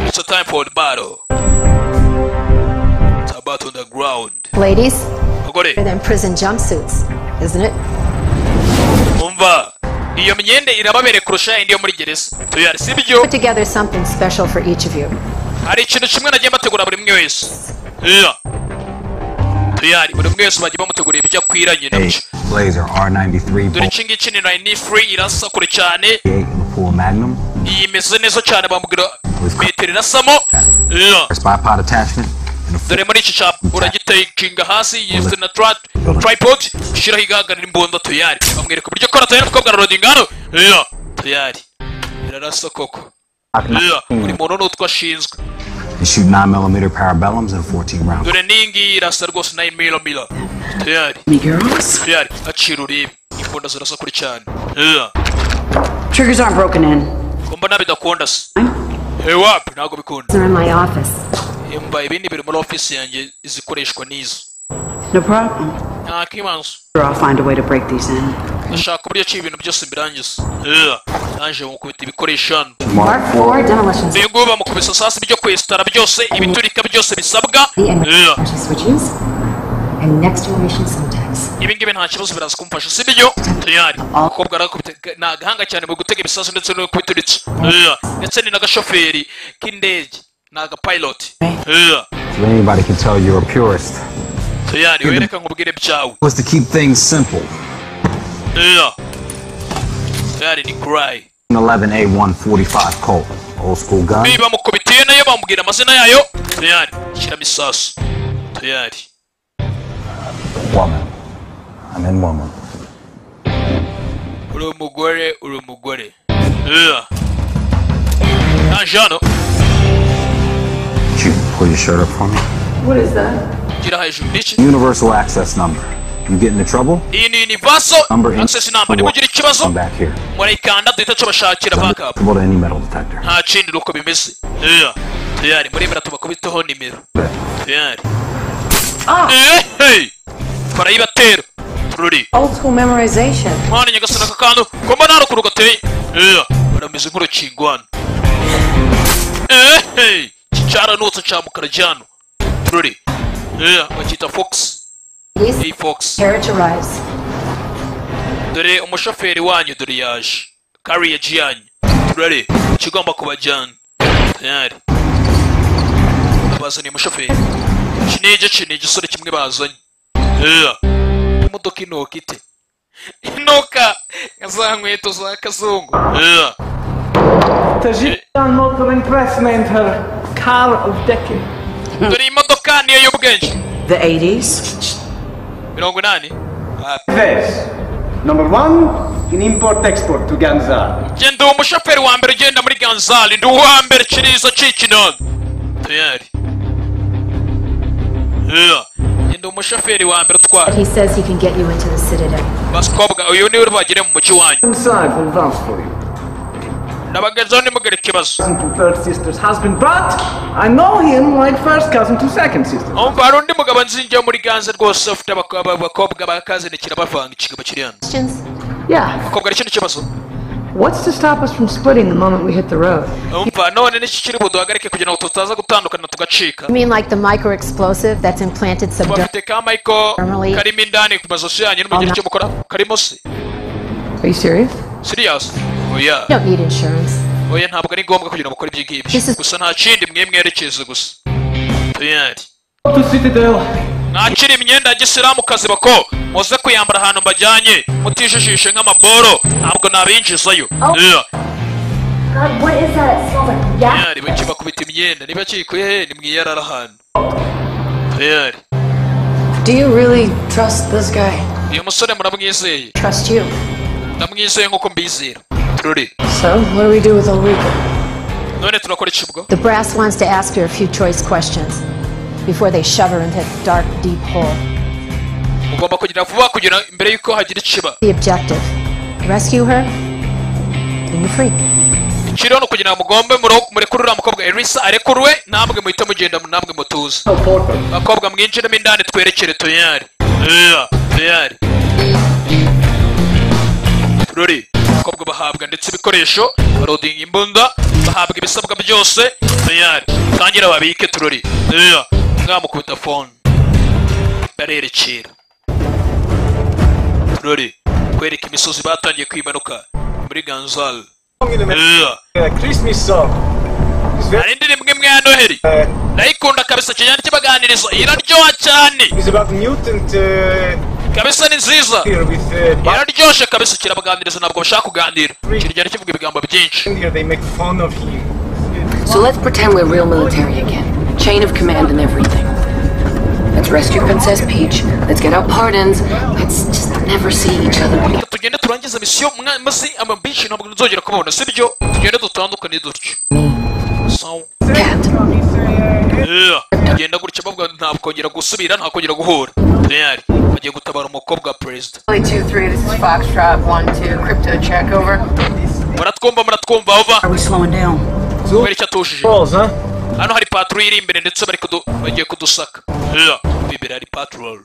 it's a time for the battle it's about on the ground Ladies, bagore they're them prison jumpsuits, isn't it? umva iyo myenda irababere kurusha indi yo muri gereza tuyari sibyo Put together something special for each of you. hari ikintu kimwe nagiye mbategura buri umwe wese Yeah. tuyari buri umwe wese bagiye bamutegurira ibyo akwiranye Hey, Blazer R93 dore Bolt iki ngiki ni nine free irasa kure cyane 8 Lapua Magnum iyi imeze neza cyane bambwira metero irasamo Yeah. spy pot attachment. dore muri iki cyapa uragitekinga hasi yifite na trat tripod shiraho igahagarira imbunda tuyari bamwereka uburyo kora tuyari kuko bwa loading hano Yeah. tuyari irarasa koko Yeah. buri muntu n'utwo ashinzwe and shoot 9 millimeter parabellums and 14 round dore n'ingi irasa rwose nayo milo milo tuyari tuyari acira urebe imbunda zirasa kuri cyane Yeah. Triggers aren't broken in. ko mbona bidakunda se hewapi ntabwo bikunda They're in my office. emba ibindi biri muri ofisi yanjye izikoreshwa n'izo No problem. nta kibanza Sure, I'll find a way to break these in. ndashaka uburyo ki ibintu byose mbirangiza Yeah. naje mukubita ibikoresho hano Mark four demolition. uyu nguyu bamukubise sasi byo kwesitara byose ibiturika byose bisabwa Yeah. Switches and next generation syntax. ibi ngibi nta kibazo biraza kumfasha si byo tuyari umukobwa arakubita ni agahanga cyane mu gutega ibisasu ndetse no kubituritsa Yeah. ndetse ni n'agashoferi k'indege ni agapiloti Yeah. So anybody can tell you're a purist. tuyari wereka nkubwire byawe Was to keep things simple. Yeah. tuyari ni kurayi 11A145 Colt. Old school gun. Ibi bamukubitiye nayo bamubwira amazina yayo tuyari shyiramo isasu tuyari Woman. I'm in woman. uri umugore uri umugore Yeah. naje hano Could you pull your shirt up for me? What is that? gira hejuru ni iki Universal access number. You get into trouble? iyi ni univaso access number niba ugira ikibazo Come back here. murayikanda duhita tubashakira backup Go to any metal detector. nta kindi ni uko bimeze Yeah. tuyari muremera tubakubiteho nimero tuyari Eh, hey! barayibatera tururi Old school memorization. mwana nyagasani aka kantu ko mbona haruguru gateye Yeah. barameze nk'urukingo hano Eh, hey! iki cyaranutse cya mukara cyano tururi Yeah, bakita fox hey fox Characterize. dore umushoferi wanyu dore yaje kariyeji yanyu turare ikigomba kubajyana tayari bazaniye umushoferi iki ni igice ni igisore kimwe bazanye Yeah. imodoka inuka ite inuka nka za nkweto za kazungu Yeah. Tajikistan Motor Investment, her car of decade. dore iyi modoka niyo y'ubwenge The 80s. mirongo inani This. Number one, in import-export to Ganzar. genda uwo mushoferi wa mbere ugenda muri ganzali ndi uwa mbere kiriza cikinono tayari Yeah. genda umushoferi wa mbere utwara He says he can get you into the Citadel. basikobwa uyu niwe bagire mu mugi wanyu Inside will dance for you. nabagezeho nimugire ikibazo Cousin to third sister's husband, but I know him like first cousin to second sister. umva hari undi mugabo nzingiye muri ganze rwose ufite abako- aba- abakobwa bakazinikira bavanga ikigabo kiri hano Yeah. abakobwa hari ikindi kibazo What's to stop us from splitting the moment we hit the road? umva none n'iki kiri buduhagarike kugira ngo tutaza gutandukana tugacika You mean like the microexplosive that's implanted subdermally? bafite ka mayiko karimo indani ku mazosi yanyu n'umugire icyo mukora karimo se Are you serious? siriyasi oya You don't need insurance. oya ntabwo ari ngombwa kugira ngo mukore ibyo ngibyo gusa nta kindi mwe mwerekeze gusa tuyari To Citadel. mwakira imyenda ya gisilamukazi bako muze kuyambara ahantu mbajyanye mutijijishe nk'amaboro ntabwo nabinjizayo Yeah. God, what is that? It smells like Tayari bakibakubita imyenda niba kikuye he nimwiyarara ahantu Tayari Do you really trust this guy? uyu musore muramwizeye Trust you. ndamwizeye nk'uko mbizera turore So, what do we do with Ulrika? none turakora iki ubwo The brass wants to ask her a few choice questions before they shove her into a dark, deep hole. ugomba kugira vuba kugira mbere yuko hagira ikiba The objective rescue her, and you're free. ikiri hano kugira ngo mugombe muro- murekure uriya mukobwa elisa arekuruwe namwe muhite mugenda namwe mutuze bakobwa mwinjiremo indani twerekere tuyari Yeah, tuyari turori abakobwa bahabwa ndetse ibikoresho barodinga imbunda bahabwa ibisabwa byose tuyari tangira babike turori Yeah, mwamukubita fone barerekera turori kwereka imisozi batangiye kwimanuka muri ganzal Uh, Christmas song. hari indirimbo imwe ya noheri ndayikunda kabisa kijyana cy'ibaganirizo iraryoha cyane kabisa ni nziza iraryoshye kabisa kirabaganiriza ntabwo bashaka kuganira kiragenda kivuga ibigambo byinshi So let's pretend we're real military again. Chain of command and everything. Let's rescue Princess Peach. Let's get our pardons. Let's just never see each other again. tugende turangize misiyo mwa- maze amabishi ntabwo nzongera kubabona sibyo tugende dutandukane dutyo So- Yeah. tugenda gutya bavuga nta kongera gusubira nta kongera guhura real bagiye gutabara umukobwa wa perezida Charlie 2 3, this is Foxtrot 1 2, crypto check over. muratwumva muratwumva ova kubera icyo atushije hano hari patro iri imbere ndetse bari kudu bagiye kudusaka Yeah. imbere hari patrol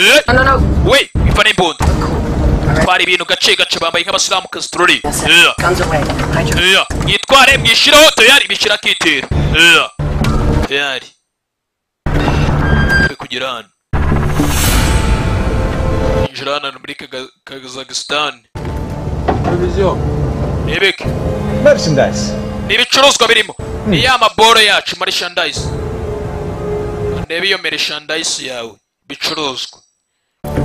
Eh? we ifa n'imbunda twara ibintu gace gace bambaye nk'abasilamukazi turori Yeah. Yeah. mwitware mwishyireho tayari bishyira akitero Yeah. tayari turi kugira hano injira hano muri Kaga- kazagisitani rebeke Merchandise. ni ibicuruzwa birimo ni ya maboro yacu marishandayisi ndebe iyo merchandise yawe bicuruzwa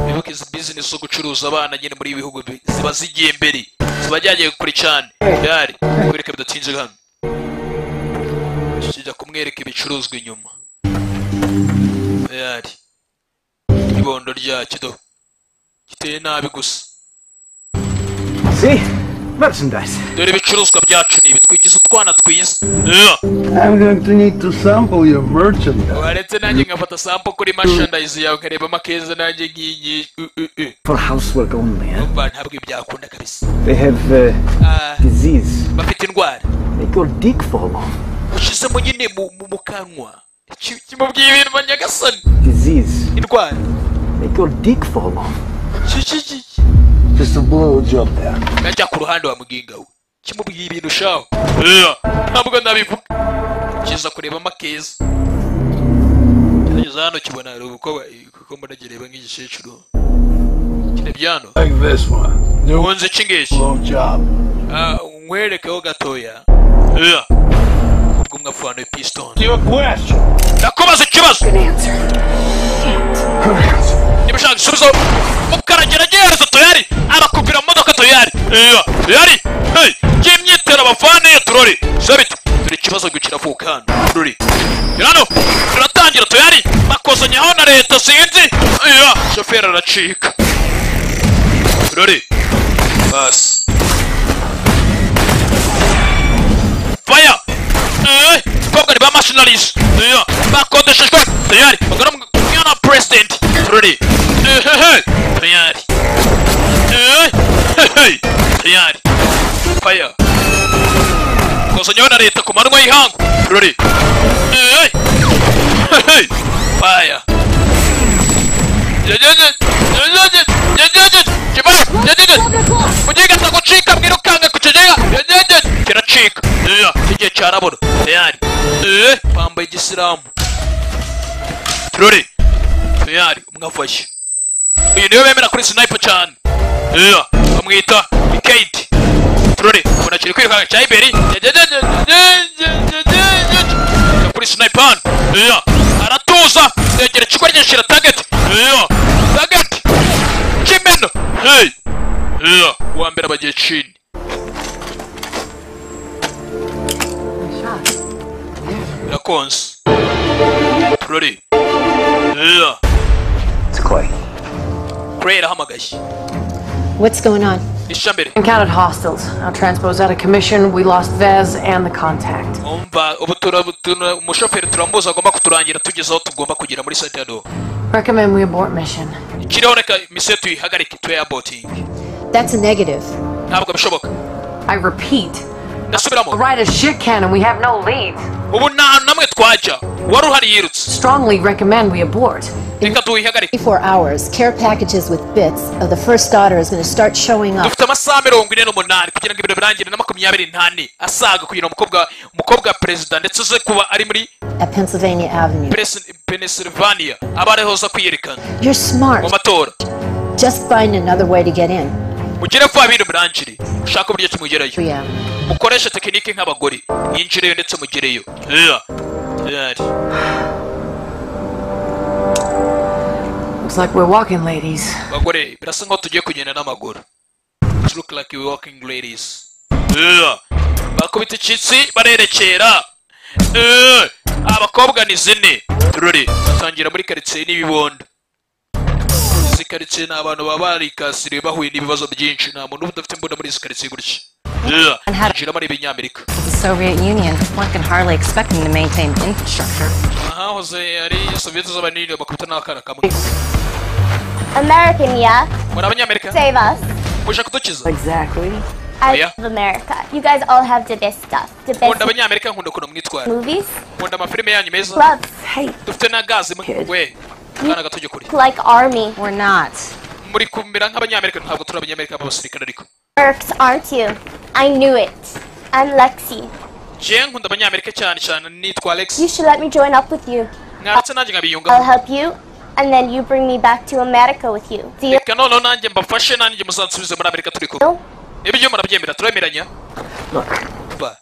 wibuke izi bizinesi zo gucuruza abana nyine muri ibi bihugu bi- ziba zigiye imbere ziba ryagiye kure cyane byari kwereka bidatinze hano kijya kumwereka ibicuruzwa inyuma byari ibondo ryacyo do giteye nabi gusa See? Merchandise. dore ibicuruzwa byacu ni ibi twigize utwana twiza I'm going to need to sample your merchandise. waretse nanjye nkafata sampo kuri mashandayizi yawe nkarebamo akeza nanjye ngiyi For housework only, huh? umva ntabwo ibi byakunda kabisa They have uh, Ah, disease. bafite indwara Make your dick fall off. ushyizemo nyine mu mu- mu kanwa Ki- kimubwiye ibintu ba nyagasani Disease. indwara Make your dick fall off. Ki- ki- ki- Just a blow job there. ngajya ku ruhande wa muginga we kimubwiye ibintu shaho ntabwo nabivuga kiza kurebamo akeza gerageza hano kibona hari ubukobwa kuko mbona kireba nk'igikecuru kine byano nkunze iki ngiki Ah, nkwerekeho gatoya Yeah. ubwo mwapfana piston ndakubaza ikibazo niba ushaka igisubizo mukaragerageza tuyari arakupira mu modoka tuyari yari y'imyitero abavane iyo turori sabiti turi ikibazo kiravuka hano turori hano turatangira tuyari bakozanyaho na leta sinzi iya shoferi aracika turori basi faya Eh, bakobwa ni ba mashinarizi iya bakodeshejwe tuyari bagana mu mwana wa president turori ehehe tuyari ehehe tuyari faya kozanyaho na leta ku manywa y'ihangu turori ehehe faya mugihe gasa gucika mwirukange ku kigega kiracika Iya, igihe cyarabura tayari Eh, bambaye igisilamu turore tayari umwafashe uyu niwe bemera kuri sniper cyane Iya, bamwita kate turore umuntu akiri kwirukanka cya iberi kuri sniper hano Iya, aratuza yegera ikigo ryinshira target Iya, target kimeno hey Iya, uwa mbere abagiye chini birakonze turore Iya. Clay arahamagaye What's going on? ishambere Encountered hostiles. Now transpose out of commission. We lost Vez and the contact. umva ubu tura- ubu tura- umushoferi turamuzi agomba kuturangira tugeze aho tugomba kugera muri santiago Recommend we abort mission. kiriho reka misiyo tuyihagarike tuyabotingi That's a negative. ntabwo bishoboka I repeat. ndasubiramo Right as shit can and we have no leads. ubu nta hantu namwe twajya uwari uhari yirutse Strongly recommend we abort. reka tuyihagarike 24 hours, care packages with bits of the first daughter is going to start showing up. dufite amasaha mirongo ine n'umunani kugira ngo ibintu birangire na makumyabiri n'ane asaga kugira ngo umukobwa umukobwa wa perezida ndetse uze kuba ari muri At Pennsylvania Avenue. Pres- pennsylvania aba arihoza kwiyerekana You're smart. mu matora Just find another way to get in. mugere vuba bintu murangire ushaka uburyo ki mugerayo mukoreshe tekinike nk'abagore mwinjireyo ndetse mugereyo Yeah. Yari. Looks like we're walking, ladies. bagore birasa nkaho tugiye kugenda n'amaguru It look like you walking ladies Yeah. bakubita icyitsi barerekera Yeah. abakobwa ni zine ruri batangira muri karitsiye n'ibibondo izi karitsiye ni abantu baba barikasiriye bahuye n'ibibazo byinshi nta muntu uba udafite imbunda muri izi karitsiye gutya Yeah. Jinjiramo ari ibinyamerika The Soviet Union, one can hardly expect them to maintain infrastructure. aha hoze hari soviyete z'abanini bakubita n'akana kamwe American, yeah? muri abanyamerika Save us. muje kudukiza Exactly. I Yeah. love America. You guys all have the best stuff. The nkunda best abanyamerika nkunda ukuntu mwitwara movies. nkunda amafilime yanyu meza Clubs. dufite na gazi mu- we akana gato kuri Like army. We're not. muri kumera nk'abanyamerika ntabwo turi abanyamerika b'abasirikare ariko Mercs, aren't you? I knew it. I'm Lexi. je nkunda abanyamerika cyane cyane nitwa alex You should let me join up with you. mwaratse nanjye I'll nkabiyungaho help you, and then you bring me back to America with you. Deal? reka noneho nanjye mbafashe nanjye muzansubize muri amerika turi kumwe ibyo murabyemera turemeranya Ba,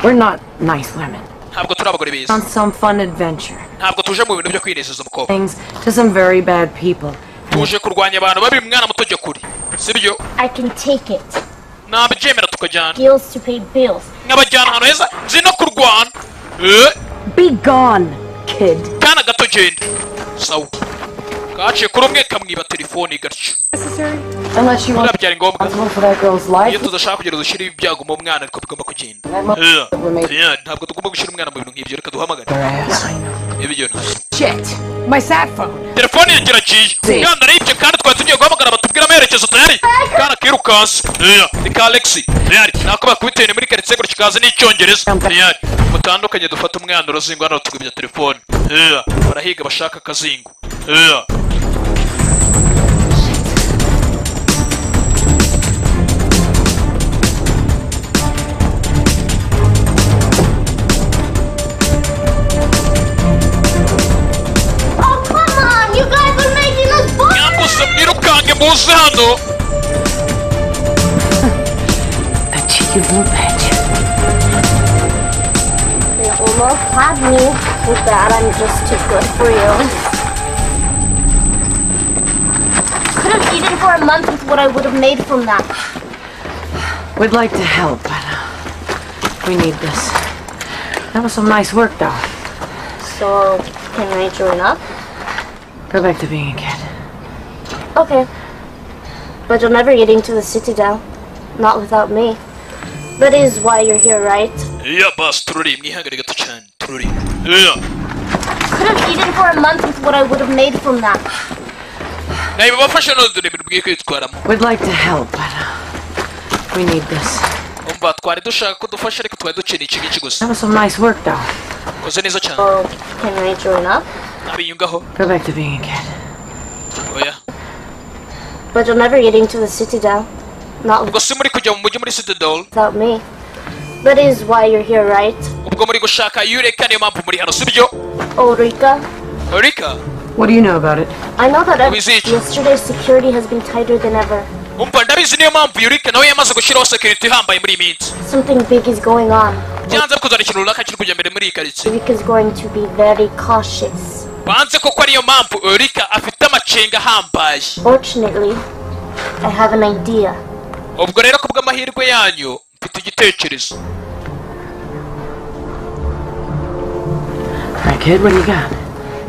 We're not nice women. ntabwo turi abagore beza On some fun adventure. ntabwo tuje mu bintu byo kwinezeza mukobwa Things to some very bad people. tuje kurwanya abantu babi mwana muto jya kuri sibyo I can take it. nabyemera tukajyana Deals to pay bills. nk'abajyana ahantu heza nzi no kurwana Eh, Be gone, kid. kana gato genda sawa kaciye kuri umwe kamwiba telefoni gatyo Unless you want biriya byari ngombwa to for that girl's life. iyo tudashaka kugira dushyire ibyago mu mwana ariko bigomba kugenda Yeah. Yeah, ntabwo tugomba gushyira umwana mu bintu nk'ibyo reka duhamagare ibyo ntabyo Shit! My sat phone! telefone yanjye iraciye Si. kandi aribye kandi twari tugiye guhamagara batubwire amerekezo tayari kana kirukanse Yeah, ni ka alexi tayari nako bakubiteye muri karitsiye gutya ikaze n'icyongereza tayari mutandukanye dufate umwana uruzingo hano tukubya telefone Yeah, barahiga bashaka akazingo Yeah. Oh, come on! You guys are making us nyambuze mwirukange muze hano That cheeky blue badge. They almost had me. Too bad I'm just too good for you. Could have eaten for a month with what I would have made from that. We'd like to help, but uh, we need this. That was some nice work, though. So, can I join up? Go back to being a kid. Okay. But you'll never get into the Citadel. Not without me. That is why you're here, right? iya basi tururi mwihangane gato cyane tururi Yeah. Could have eaten for a month with what I would have made from that. nawe bafashe none dore ibintu bwiye kwitwaramo We'd like to help, but uh, we need this. umva twari dushaka ko dufasha ariko twari dukeneye iki ngiki gusa That was some nice work, though. koze neza cyane Can I join up? abiyungaho Go back to being a kid. oya But you'll never get into the Citadel. Not ubwo si muri kujya mu mujyi muri citadel without me. That is why you're here, right? ubwo muri gushaka yureka niyo mpamvu muri hano sibyo Oh, Rika, rika What do you know about it? I know that ev- yesterday's security has been tighter than ever. umva ndabizi niyo mpamvu yureka nawe yamaze gushyiraho security ihambaye muri iyi minsi Something big is going on. byanze kuzana ikintu runaka kiri kujya mbere muri iyi karitsiye Rika's going to be very cautious. banze koko ariyo mpamvu rika afite amacenga ahambaye Fortunately, I have an idea. ubwo rero ku bw'amahirwe yanyu mfite igitekerezo All right, kid, what do you got?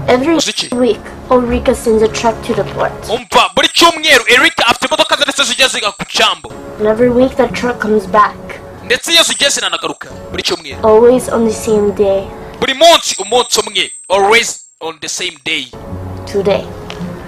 Every week, Ulrika sends a truck to the port. umva buri cyumweru erika afite imodoka ze ndetse zijya ziga ku cyambu And every week, that truck comes back. ndetse iyo zijya zinanagaruka buri cyumweru Always on the same day. buri munsi umunsi umwe always on the same day Today.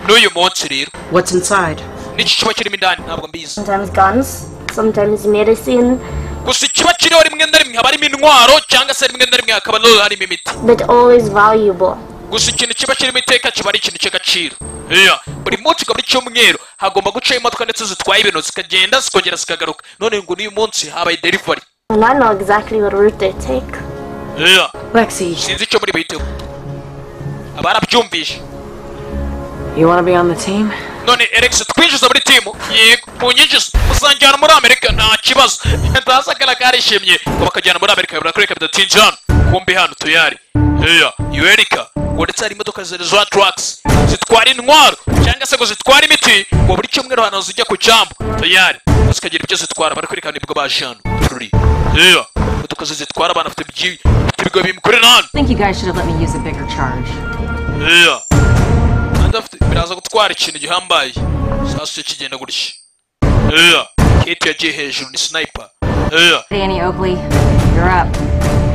n'uyu munsi rero What's inside? n'iki kiba kirimo indani ntabwo mbizi Sometimes guns, sometimes medicine, gusa ikiba kiriho rimwe na rimwe haba harimo intwaro cyangwa se rimwe na rimwe hakaba no harimo imiti but always valuable. gusa ikintu kiba kirimo iteka kiba ari ikintu cy'agaciro Yeah. buri munsi buri cyumweru hagomba gucaho imodoka ndetse zitwaye ibintu zikagenda zikongera zikagaruka none ngo n'uyu munsi habaye delivery And I know exactly what route they take. Yeah. Lexi, sinzi icyo muri buhiteho abarabyumvise you want to be on the team? none eregisi twinjiza muri timu yego munyinjiza muzanjyana muri amerika nta kibazo ndazagara karishimye ngo bakajyana muri amerika birakwereka bidatinze hano kumbi hano tuyari heya iyo erika ngo ndetse hari imodoka zari za turagisi zitwara intwaro cyangwa se ngo zitware imiti ngo buri cyumweru hano zijya ku cyambu tuyari zikagira ibyo zitwara barakwerekana ibwo baje hano tururi heya imodoka ze zitwara abana bafite ibyi- ibigo bimukorera hano I think you guys should have let me use a bigger charge. heya kandi afite biraza gutwara ikintu gihambaye sasu cyo kigenda gutya heya kate yagiye hejuru ni sniper heya Danny Oakley, you're up.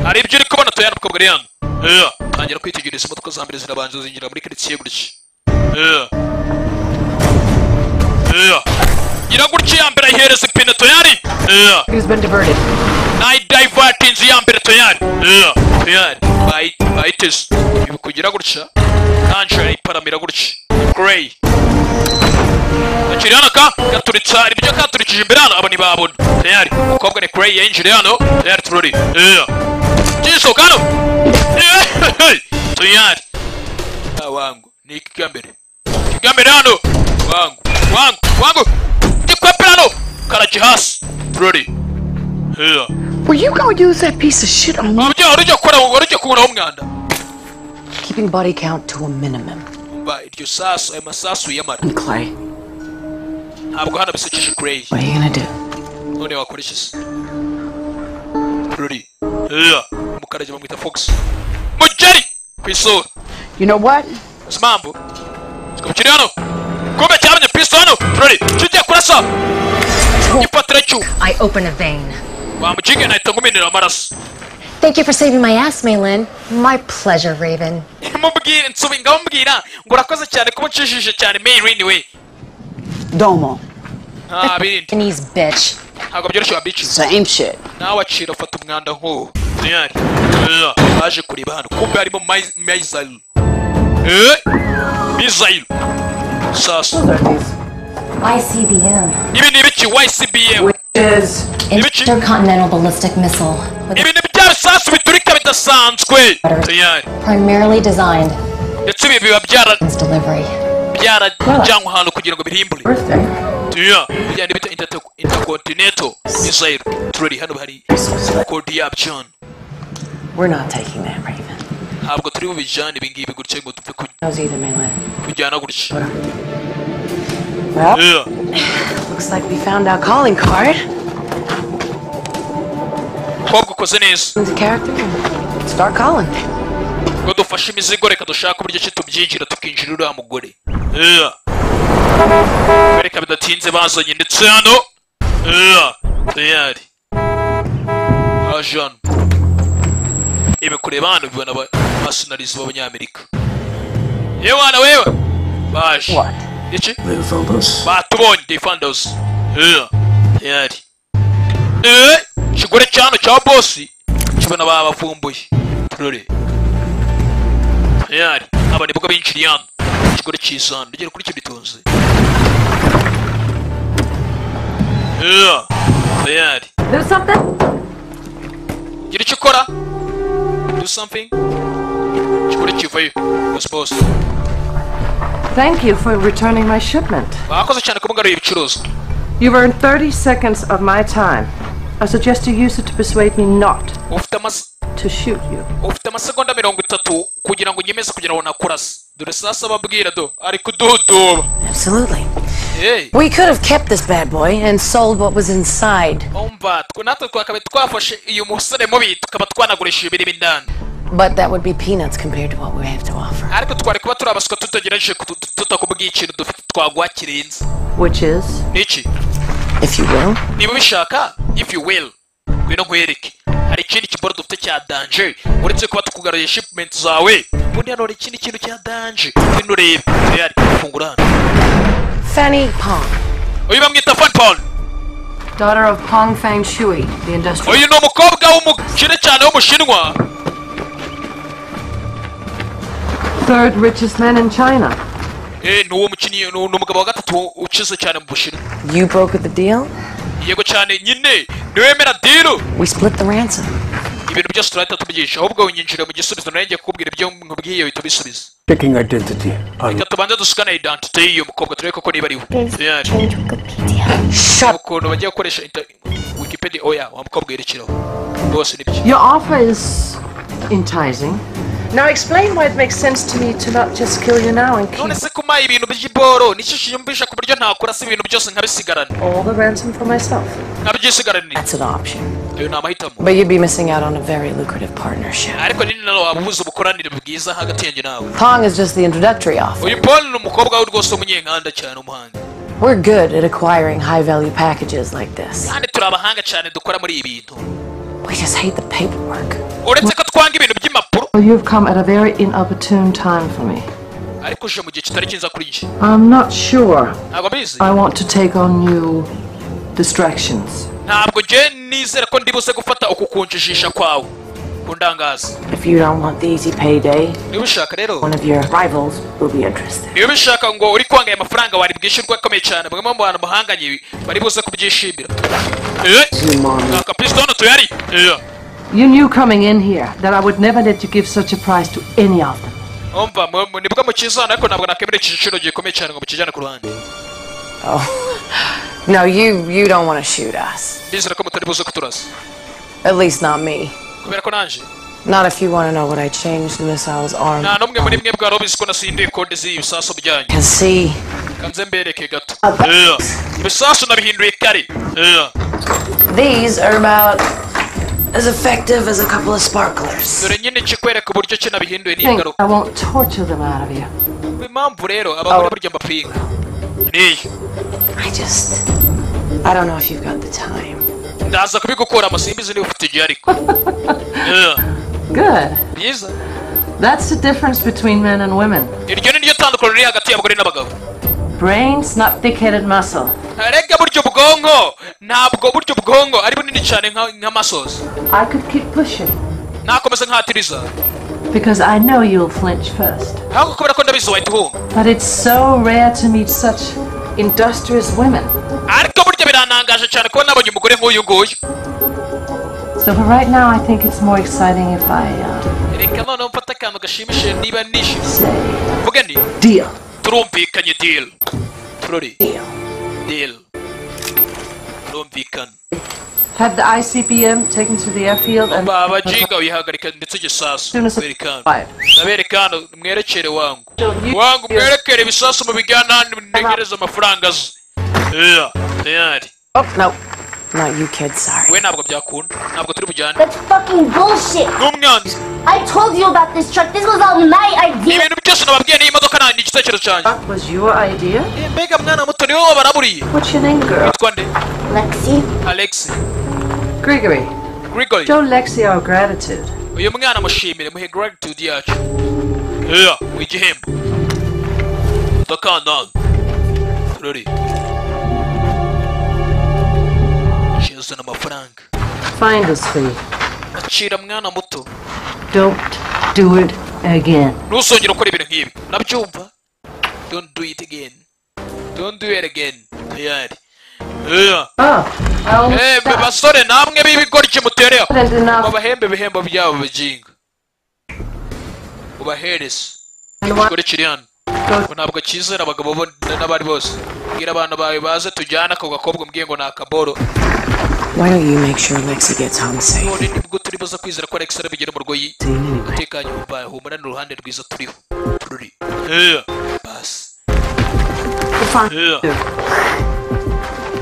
hari ibyo uri kubona tuyana ukabwa ari hano heya tangira kwitegereza imodoka za mbere zirabanza zinjira muri karitsiye gutya heya heya gira gutya iya mbere ayihereza ipine toyari heya He's been diverted. nayidayivatinze inzu ya mbere toyari heya toyari bayi- bayiteze ibi kugira gutya angela iparamira gutya greyi akiri hano ka gaturitse hari ibyo katurikije imbere hano abo ntibabona tayari umukobwa ni kureyi yinjiriye hano tayari turori iya gisohoka hano Eh, tayari Ah, wangu ni iki kigambere kigambere hano wangu wangu wangu gikwepera hano karaki hasi turori iya Were you gonna use that piece of shit on me? mubyeyi wari ujya gukora wari ujya kuburaho umwanda Keeping body count to a minimum. mba iryo sasu ayo masasu yamara And Clay, ntabwo hano bisekeje kureyi what are you gonna do? none wakora iki se ruri iya umukarage bamwita fox mugeri ku isura You know what? uzi impamvu kikaba kiri hano kumbe cyabonye pisto hano ruri kigiye kurasa ipoto iracyuma I open a vein. wamukinga nahita nguminira amaraso Thank you for saving my ass, Malin. My pleasure, Raven. mubwire nsubi ngamubwira ngo urakoze cyane kuba ucishije cyane mayrin we Domo. nta bindi Japanese bitch. ntabwo byoroshye wabici Same shit. nawe acira afata umwanda nk'uwo diyari baje kureba hano kumbe harimo mayi- mayizayiro Eh, mizayiro sasa ICBM. ibi ni ibiki ycbm Intercontinental Ballistic Missile. ibi ni bya bisasu biturika bidasanzwe diyari Primarily designed. ndetse ibi biba byara Delivery. byarajyanwe ahantu kugira ngo birimbure tuya bijyana bita interco- intercontinental mizayiro turari hano hari kodi yabyo hano We're not taking that, Raven. ntabwo turi bubijyane ibi ngibi gutya ngo dupfe ku- Knows either, Mainland. kujyana gutya Well, Yeah. looks like we found our calling card. mukobwa ukoze neza The character. Start calling. ngo dufashe imizigo reka dushake uburyo ki tubyinjira tukinjira uriya mugore reka bidatinze bazanye ndetse hano Yeah. tayari haje hano ibi kureba hano bibona abasinarizi b'abanyamerika yewe hano wewe baje iki batubonye they found us Yeah. tayari Eh, ikigore cya hano cya bosi kibona babavumbuye turore yari aba nibwo binjiriye hano ikigore cyiza hano ugera kuri cyo bitunze yari Do something? gira icyo ukora do something ikigore kivayo bosi bosi Thank you for returning my shipment. bakoze cyane kumugaruye ibicuruzwa You've earned 30 seconds of my time. I suggest you use it to persuade me not ufite amasa to shoot you. ufite amasegonda mirongo itatu kugira ngo nyemeze kugira ngo nakurase dore sasa ababwira do ari kududuba Absolutely. hey We could have kept this bad boy and sold what was inside, umva twe natwe twakabaye twafashe uyu musore mubi tukaba twanagurisha ibirimo indani but that would be peanuts compared to what we have to offer. ariko twari kuba turi abaswa tutagerageje ku- tut- tutakubwiye ikintu dufite twaguha kirenze Which is? niki If you will. niba ubishaka if you will ngwino nkwereke hari ikindi kiboro dufite cya danje uretse kuba tukugaruye shipment zawe ubundi hano hari ikindi kintu cya danje ngwino urebe tayari fungura hano Fanny Pong, uyu bamwita fan paul daughter of Pong Fang Shui, the industrial. uyu ni umukobwa w'umukire cyane w'umushinwa Third richest man in China. eh ni uwo mukinnyi ni ni umugabo wa gatatu ukize cyane mu bushinwa You brokered the deal, yego cyane nyine niwemera diru we split the ransom. ibintu byose turahita ahubwo winyinjira mu gisubizo nanjye kukubwira ibyo nkubwiye bihita bisubiza Checking identity. I reka tubanze dusikane identite y'uyu mukobwa turebe koko niba ariwe ukuntu bagiye gukoresha inter- wikipedia oya wa mukobwa yerekeraho rwose ni byo Your offer is enticing. Now explain why it makes sense to me to not just kill you now and none se kumaha ibintu by'iboro nicyo kiyumvisha ku buryo ntakora se ibintu byose nkabisigarana all the ransom for myself. nkabyisigaranira ayo ni amahitamo But you'd be missing out on a very lucrative partnership. ariko ni nawe wabubuza ubukoranire bwiza hagati yanjye nawe Pong is just the introductory offer. uyu polo ni umukobwa we rwose w'umunyenkanda cyane umuhanga We're good at acquiring high value packages like this. kandi turi abahanga cyane dukora muri ibi bintu We just hate the paperwork. uretse ko twanga ibintu by'impapuro Well, you've come at a very inopportune time for me. ariko uje mu gihe kitari cyiza kuri njye I'm not sure ntabwo mbizi I want to take on new distractions. ntabwo njye nizera ko ndi buze gufata uku kunjijisha kwawe kundangaza If you don't want the easy payday, niba ubishaka rero one of your rivals will be interested. niba ubishaka ngo uri kwanga aya mafaranga wari bwishyurwa akomeye cyane bamwe mu bantu bahanganye bari buze kubyishimira mwaka pisitoni tuyari Eh. You knew coming in here that I would never let you give such a price to any of them. umva mu- mu- nibwo mukizana ariko ntabwo nakemera iki giciro gikomeye cyane ngo mukijyane ku ruhande Oh. No, you you don't want to shoot us. ndizera ko mutari buze kuturasa At least not me. kubera ko nanjye Not if you want to know what I changed in this hour's arm. nta n'umwe muri mwe bwari ubizi ko nasindiye kode z'ibi bisasu byanyu Can see. kanze mbereke gato Eh. ibisasu nabihinduye kare Eh. These are about as effective as a couple of sparklers. dore nyine kikwereka uburyo ki nabihinduye Think n'ingaruka I won't torture them out of you. impamvu rero abagore burya mbapinga niyo I just I don't know if you've got the time. ndaza kubigukora amasimbizi niba ufite igihe ariko Eh. Good. byiza That's the difference between men and women. iryo ni ryo tandukano riri hagati y'abagore n'abagabo Brains, not thick-headed muscle. rega buryo bwonko ntabwo buryo bwonko ari bunini cyane nka- nk'amasozi I could keep pushing nakomeza nkahatiriza because I know you'll flinch first. ahubwo kubera ko ndabizi wahita uhunga But it's so rare to meet such industrious women. ariko burya biranangaje cyane kuba nabonye umugore nk'uyu nguyu So for right now, I think it's more exciting if I uh, reka noneho mfate akantu gashimishije niba nishimye mvuge ni deal. turumvikanye deal turori deal turumvikana Have the ICBM taken to the airfield and babajiga uyihagarika ndetse igisasu berekana ndabereka hano mwerekere wangu wangu mwerekere ibisasu mu bigana handi ntegereze amafaranga azi Yeah, tayari Oh no. Not you kids, sorry. we ntabwo byakunda ntabwo turi bujyane That's fucking bullshit. n'umwanzi I told you about this truck. This was all my idea. ibintu byose nababwiye n'iyi modoka nta- ni igitekerezo cyanjye That was your idea? mbega mwana muto ni wowe baraburiye What's your name, girl? witwa nde Lexi. alexi Gregory. grigory Show Lexi our gratitude. uyu mwana mushimire muhe gratitude yacu Yeah, mu igihembo takandana turori zana amafaranga Finder's fee. acira mwana muto Don't do it again. ntuzongere gukora ibintu nk'ibi nabyumva don't do it again don't do it again tayari Yeah. Oh, Eh, be basore namwe b'ibigoryi mutereho President enough. mubahembe ibihembo byabo bijinga mubahereze ikigore kiri hano Ngo ntabwo cyizera abagabo bo n- n'abari bose bwira abantu bawe baze tujyane ako gakobwa umbwiye ngo ni akaboro Why don't you make sure Lexi gets home safe? none nibwo turi buze kwizera ko alex arabigira mu rwoyi umutekano wumva humurane uruhande rwiza turiho ruri Yeah. basi Yeah.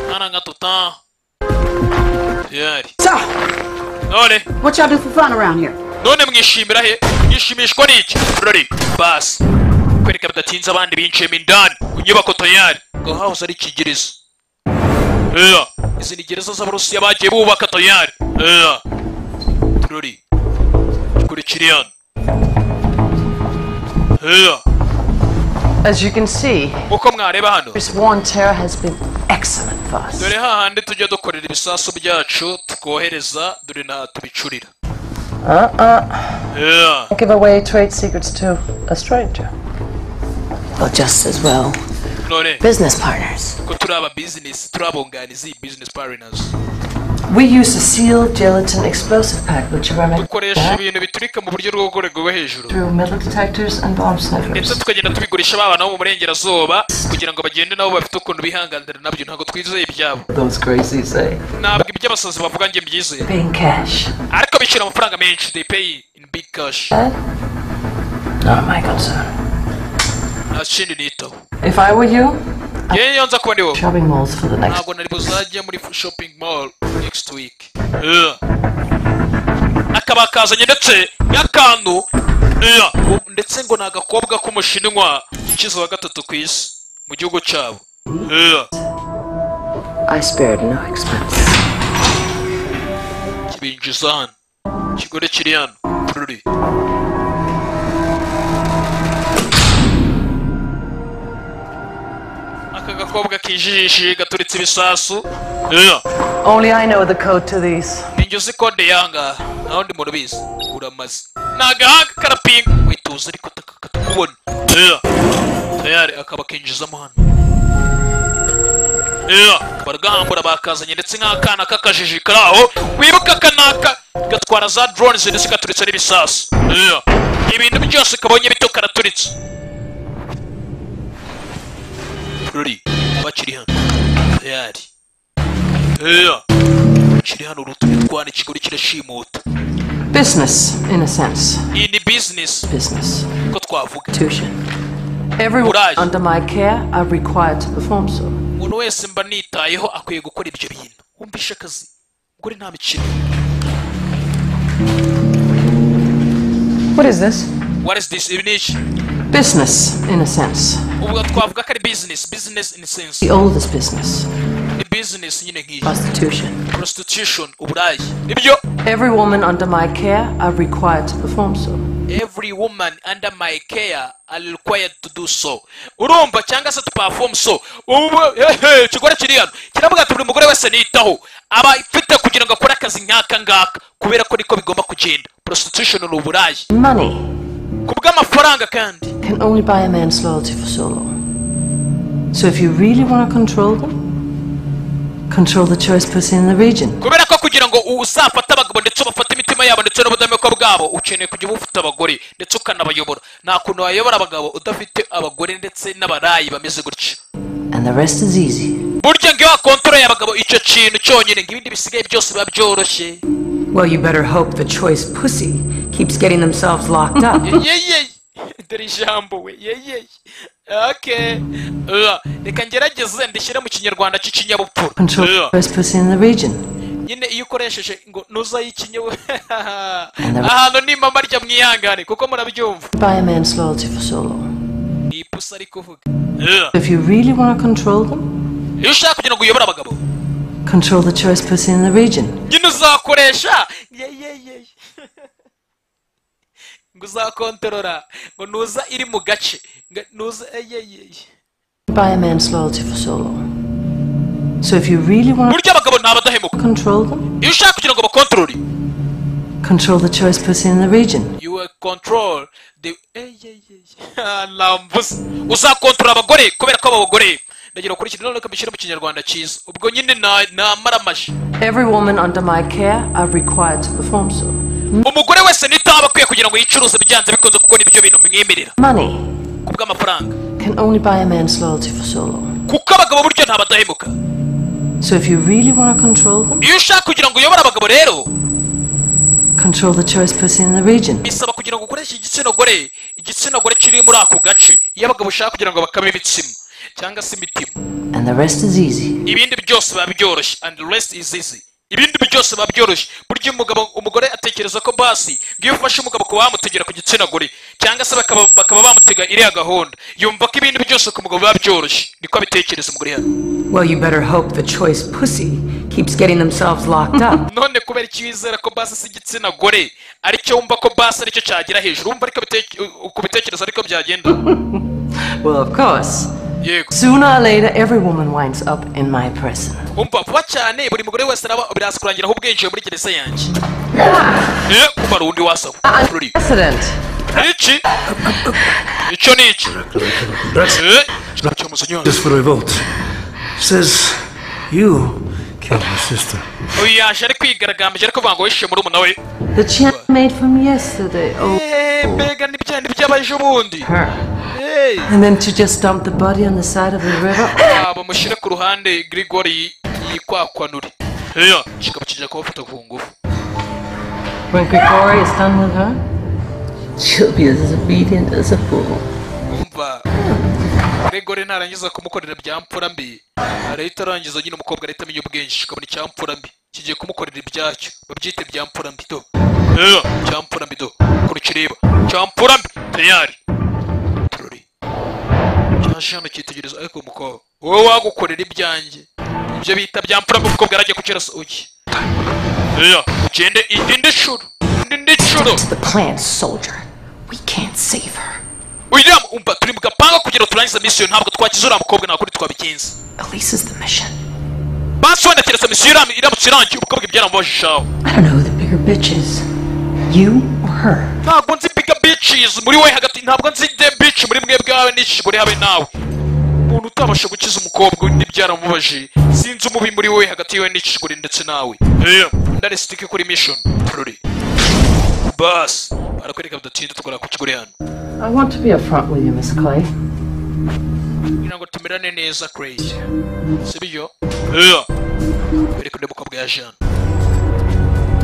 Nana ngatuta. Tayari. So, none what y'all do for fun around here? none mwishimira he mwishimishwa n'iki ruri basi kwereka bidatinze abandi binjiyemo indani ku nyubako tayari ngo hahoze ari ikigiriza Ea, izi ni gereza z'abarusiya bagiye bubaka tayari Ea. ruri kurikira hano Ea, As you can see, uko mwareba hano this war on terror has been excellent for us. dore hahandi tujya dukorera ibisasu byacu tukohereza dore na tubicurira Uh-uh. Ea. Don't give away trade secrets to a stranger. Well, just as well. none Business partners. ko turi aba business turi abunganizi business partners We use a sealed gelatin explosive pack, which are dukoresha ibintu biturika mu buryo bwo gukorerwa rwo hejuru through metal detectors and bomb ndetse sniffers. tukagenda tubigurisha ba bana bo mu burengerazuba kugira ngo bagende nabo bafite ukuntu bihanganira nabyo ntabwo twizeye ibyabo Those crazies, eh? ntabwo iby'abasazi bavuga njye mbyizeye Paying cash. ariko bishyura amafaranga menshi they pay in big cash Not my concern. nta kindi nitaho If I were you, yewe iyo nza kuba ndi wowe shopping malls for the next. ntabwo nari buzajya muri shopping mall next week Yeah. akaba kazanye ndetse n'akantu Yeah. U- ndetse ngo ni agakobwa k'umushinwa ukize wa gatatu ku isi mu gihugu cyabo Yeah. I spared no expense. kibinjiza hano ikigore kiri hano kururi aka gakobwa kijijishije gaturitse ibisasu Yeah. Only I know the code to these. ninjye uzi kode yanga naho ndi murabizi uramaze ni agahanga karapinga wituza ariko taka- katakubona Yeah. tayari akaba akinjizamo hano Yeah. baragahambura bakazanye ndetse nk'akana k'akajiji kari aho wibuka akanaka gatwara za drones ndetse katuritse n'ibisasu Yeah. ibintu byose kabonye bito karaturitse ruri bakiri hano tayari Yeah. kiri hano urutubi rwana ikigori kirashimuta Business, in a sense. iyi ni bizinesi Business. ko twavuga Tuition. Everyone under my care are required to perform so. umuntu wese mba nitayeho akwiye gukora ibyo bintu wumvishe akazi gore nta mikino What is this? what is this ibi ni iki Business, in a sense. ubwo twavuga ko ari bizinesi bizinesi in a sense The oldest business. ni bizinesi nyine nk'iyi Prostitution. prostitution uburayi nibyo Every woman under my care are required to perform so. every woman under my care are required to do so urumva cyangwa se tupafomu so ubu hehe ikigore kiri hano kiravuga ati buri mugore wese nitaho aba ifite kugira ngo akore akazi nk'aka ngaka kubera ko niko bigomba kugenda prostitution ni uburayi Money ku bw'amafaranga kandi can only buy a man's loyalty for so long. So if you really want to control them, control the choice person in the region. kubera ko kugira ngo uzafate abagabo ndetse ubafate imitima yabo ndetse n'ubudahemuka bwabo ukeneye kujya uba ufite abagore ndetse ukanabayobora nta kuntu wayobora abagabo udafite abagore ndetse n'abarayi bameze gutya And the rest is easy. burya ngewe kontoreye abagabo icyo kintu cyonyine ng'ibindi bisigaye byose biba byoroshye Well, you better hope the choice pussy keeps getting themselves locked up. yeyeye dore ijambo we yeyeye okay Ah, reka ngerageze ndishyire mu kinyarwanda cy'ikinyabupfura Control the Ah, choice person in the region. nyine iyo ukoresheje ngo nuzayikinyewe And the ahantu ni mama rya mwihangane kuko murabyumva buy a man's loyalty for so long. ni ipusi ariko uvuga If you really want to control them, iyo ushaka kugira ngo uyobore abagabo control the choice person in the region. nyine uzakoresha yeyeyeye ngo uzakontorora ngo nuza iri mu gace ngo nuza eyeyeye Buy a man's loyalty for so long. So if you really want burya abagabo ni abadahemuka to control them, iyo ushaka kugira ngo bakontorore control the choice person in the region. you will control the lambuza uzakontorora abagore kubera ko abo bagore ndagira kuri iki none kabishyira mu kinyarwanda cyiza ubwo nyine na- namara amaji Every woman under my care are required to perform so. umugore wese nitaho aba akwiye kugira ngo yicuruze byanze bikunze kuko nibyo bintu mwimerera Money ku bw'amafaranga can only buy a man's loyalty for so long. kuko abagabo buryo nta badahemuka So if you really want to control them, iyo ushaka kugira ngo uyobore abagabo rero control the choice person in the region. bisaba kugira ngo ukoreshe igitsina gore igitsina gore kiri muri ako gace iyo abagabo ushaka kugira ngo bakame ibitsima cyangwa se imitima And the rest is easy. ibindi byose biba byoroshye and the rest is easy ibindi byose biba byoroshye burya umugabo umugore atekereza ko basi ngo iyo ufashe umugabo ukaba wamutegera ku gitsina gore cyangwa se bakaba, bakaba bamutega iriya gahunda yumva ko ibindi byose ku mugabo biba byoroshye niko abitekereza umugore hano Well, you better hope the choice pussy keeps getting themselves locked up. none kubera iki wizera ko basi si igitsina gore aricyo wumva ko basi aricyo cyagera hejuru wumva ariko biteke- u- kubitekereza ariko byagenda Well, of course. Yego. Sooner or later, every woman winds up in my prison. wumva vuba cyane buri mugore wese araba biraza kurangira aho ubwinjiye muri gereza yanjye ye kumara undi wasaba Ruri. President, iki icyo ni iki Eh, cyo musenyeri. This for revolt. Says you uyu yaje ari kwigaragambije ariko banga wishe muri umuna we The chant made from yesterday. Oh. Eh, mbega n'ibya ni by'abajubundi Hey. And then to just dump the body on the side of the river. abo mushyire ku ruhande grigori yikwakwanure heya kikaba kijya kubafata ku ngufu When Grigori is done with her, she'll be as obedient as a fool. umva grigori narangiza kumukorera bya mfura mbi arahita arangiza nyine umukobwa arahita amenya ubwinshi akabona icya mfura mbi kigiye kumukorera ibyacyo babyite bya mfura mbi do heya cya mfura mbi do kuri kireba cya mfura mbi tayari cyaje hano cyitegereza ariko umukobwa wowe wagukorera ibyanjye ibyo bita bya mfura mbi umukobwa arajya kukirasa uki heya ugende indi nshuro indi nshuro Plant soldier. We can't save her. william umva turi mu gapanga kugira ngo turangize misiyo ntabwo twakize uriya mukobwa nta kundi twabikinze Elise is the mission. basobanukirasa misiyo iram- iramutse irangiye umukobwa ibyaramubajishaho I don't know who the bigger bitch is. You or her? ntabwo nzi biga bicizi muri we hagati ntabwo nzi de bici muri mwe bwawe n'ishyigo habe nawe umuntu utabasha gukiza umukobwa we n'ibyaramubajije sinzi umubi muri we hagati yiwe n'ishyigo ndetse nawe heya ndaresitike kuri mishoni turore basi barakwereka bidatinda tukora ku kigore hano I want to be upfront with you, Miss Clay. kugira ngo tumerane neza crazy si byo heya bereka undi mukobwa yaje hano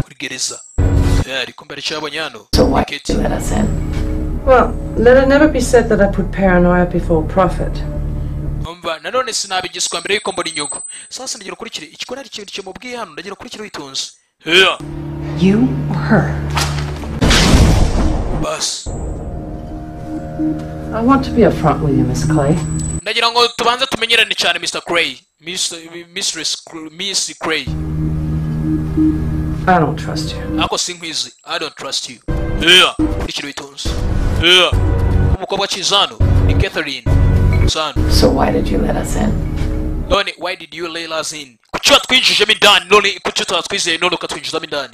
kuri gereza heya ariko mbere cyabonye hano Kate. Well, let it never be said that I put paranoia before profit. umva nanone sinabigiswa mbere y'uko mbona inyungu sasa ndagira ukurikire ikikora ari ikintu kimubwiye hano ndagira ukurikire witonze heya You or her? basi I want to be upfront with you, Miss Clay. ndagira ngo tubanze tumenyerane cyane mr cray Miss- mistress Cr- miss cray I don't trust you. ariko sinkwizi i don't trust you yeah ukurikire witonze yeah umukobwa akiza hano ni catherine sano So why did you let us in? none why did you lay us in kuki watwinjijemo indani none kuki utatwizeye none ukatwinjizamo indani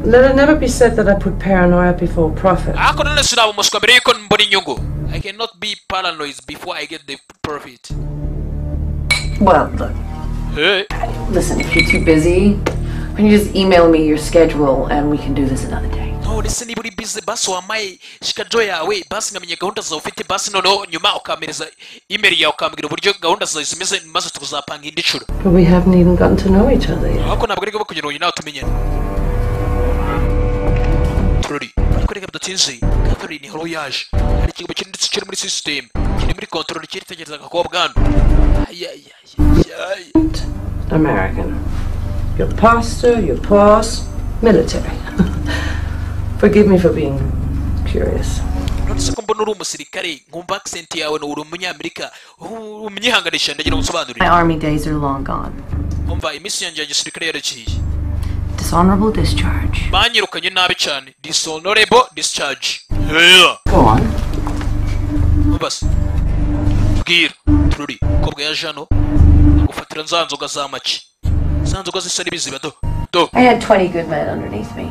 Let it never be said that I put paranoia before profit. ariko none sinaba umuswa mbere y'uko mbona inyungu i cannot be paranoid before i get the profit Well, look, hey. listen, if you're too busy, when you just email me your schedule and we can do this another day. nonese niba uri bize basi wamaye shikajo yawe basi nkamenya gahunda zawe ufite basi noneho nyuma ukamereza imeri yawe ukambwira uburyo gahunda zawe zimeze maze tukazapanga indi nshuro But we haven't even gotten to know each other yet. ariko ntabwo ari ngombwa kugira ngo nawe tumenyane turori ariko reka bidatinze katharine horo yaje hari ikigo kiri ndetse kiri muri sisiteme kiri muri kontorori kiritegereza agakobwa hano ayayaya American. Your pastor, your boss, military. Forgive me for being curious. nonese ko mbona uri umusirikare nkumva accent yawe ni uri umunyamerika uhu- umunyihanganisha ndagira ngo usobanurire My army days are long gone. umva iminsi yanjye ya gisirikare yaraciye Dishonorable discharge. banyirukanye nabi cyane dishonorable discharge yeah. Go on. basi bwira tururi umukobwa yaje hano agufatira za nzoga za make za nzoga zisa n'ibiziba do do I had 20 good men underneath me.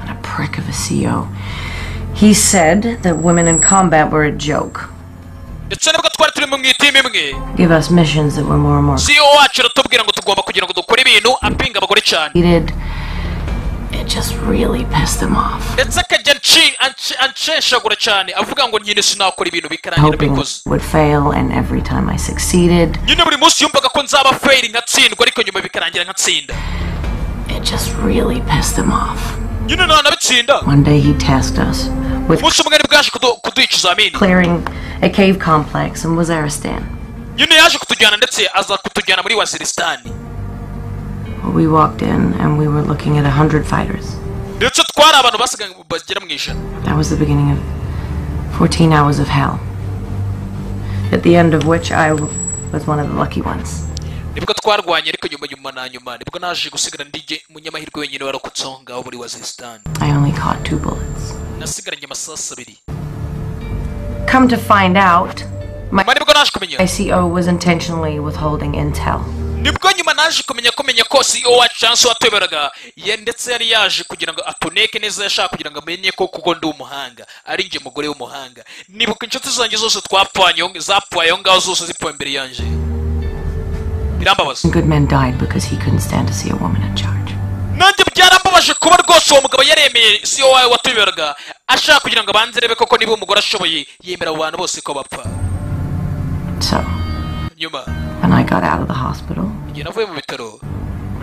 And a prick of a CO. He said that women in combat were a joke. ndetse nubwo twari turi mu mwitimu imwe Give us missions that were more and more siyo wacu aratubwira ngo tugomba kugira ngo dukore ibintu apinga abagore cyane completed. It just really pissed them off. ndetse akajya anci- anci- ancenshagura cyane avuga ngo nyine sinakora ibintu bikarangira Hoping bikoze it would fail, and every time I succeeded, nyine buri munsi yumvaga ko nzaba feyiri nkatsindwa ariko nyuma bikarangira nkatsinda it just really pissed them off. nyine nta nabitsinda One day he tasked us with umunsi umwe ari bwaje kudu- kuduha ikizamini clearing a cave complex in Waziristan. nyine yaje kutujyana ndetse aza kutujyana muri wazirisitani Well, we walked in and we were looking at a hundred fighters. ndetse twari abantu basigaye bagera mu ijana That was the beginning of 14 hours of hell, at the end of which I w- was one of the lucky ones. nibwo twarwanye ariko nyuma nyuma na nyuma nibwo naje gusigara ndijye umunyamahirwe wenyine warokotse aho ngaho muri wazirisitani I only caught two bullets. nasigaranye amasasu abiri Come to find out, my, my CO was intentionally withholding intel. nibwo nyuma naje kumenya ko menya ko CEO wacu chance watweberaga ye ndetse yari yaje kugira ngo atuneke neza yashaka kugira ngo amenye ko kuko ndi umuhanga ari njye mugore w'umuhanga nibuka inshuti zanjye zose twapwanye aho- zapwaye aho ngaho zose zipfuye imbere yanjye birambabaza Some good men died because he couldn't stand to see a woman in charge. nanjye byarambabaje kuba rwose uwo mugabo yaremeye si wowe watuberaga ashaka kugira ngo abanze arebe koko niba umugore ashoboye yemera abo bantu bose ko bapfa So, nyuma when I got out of the hospital, igihe navuye mu bitaro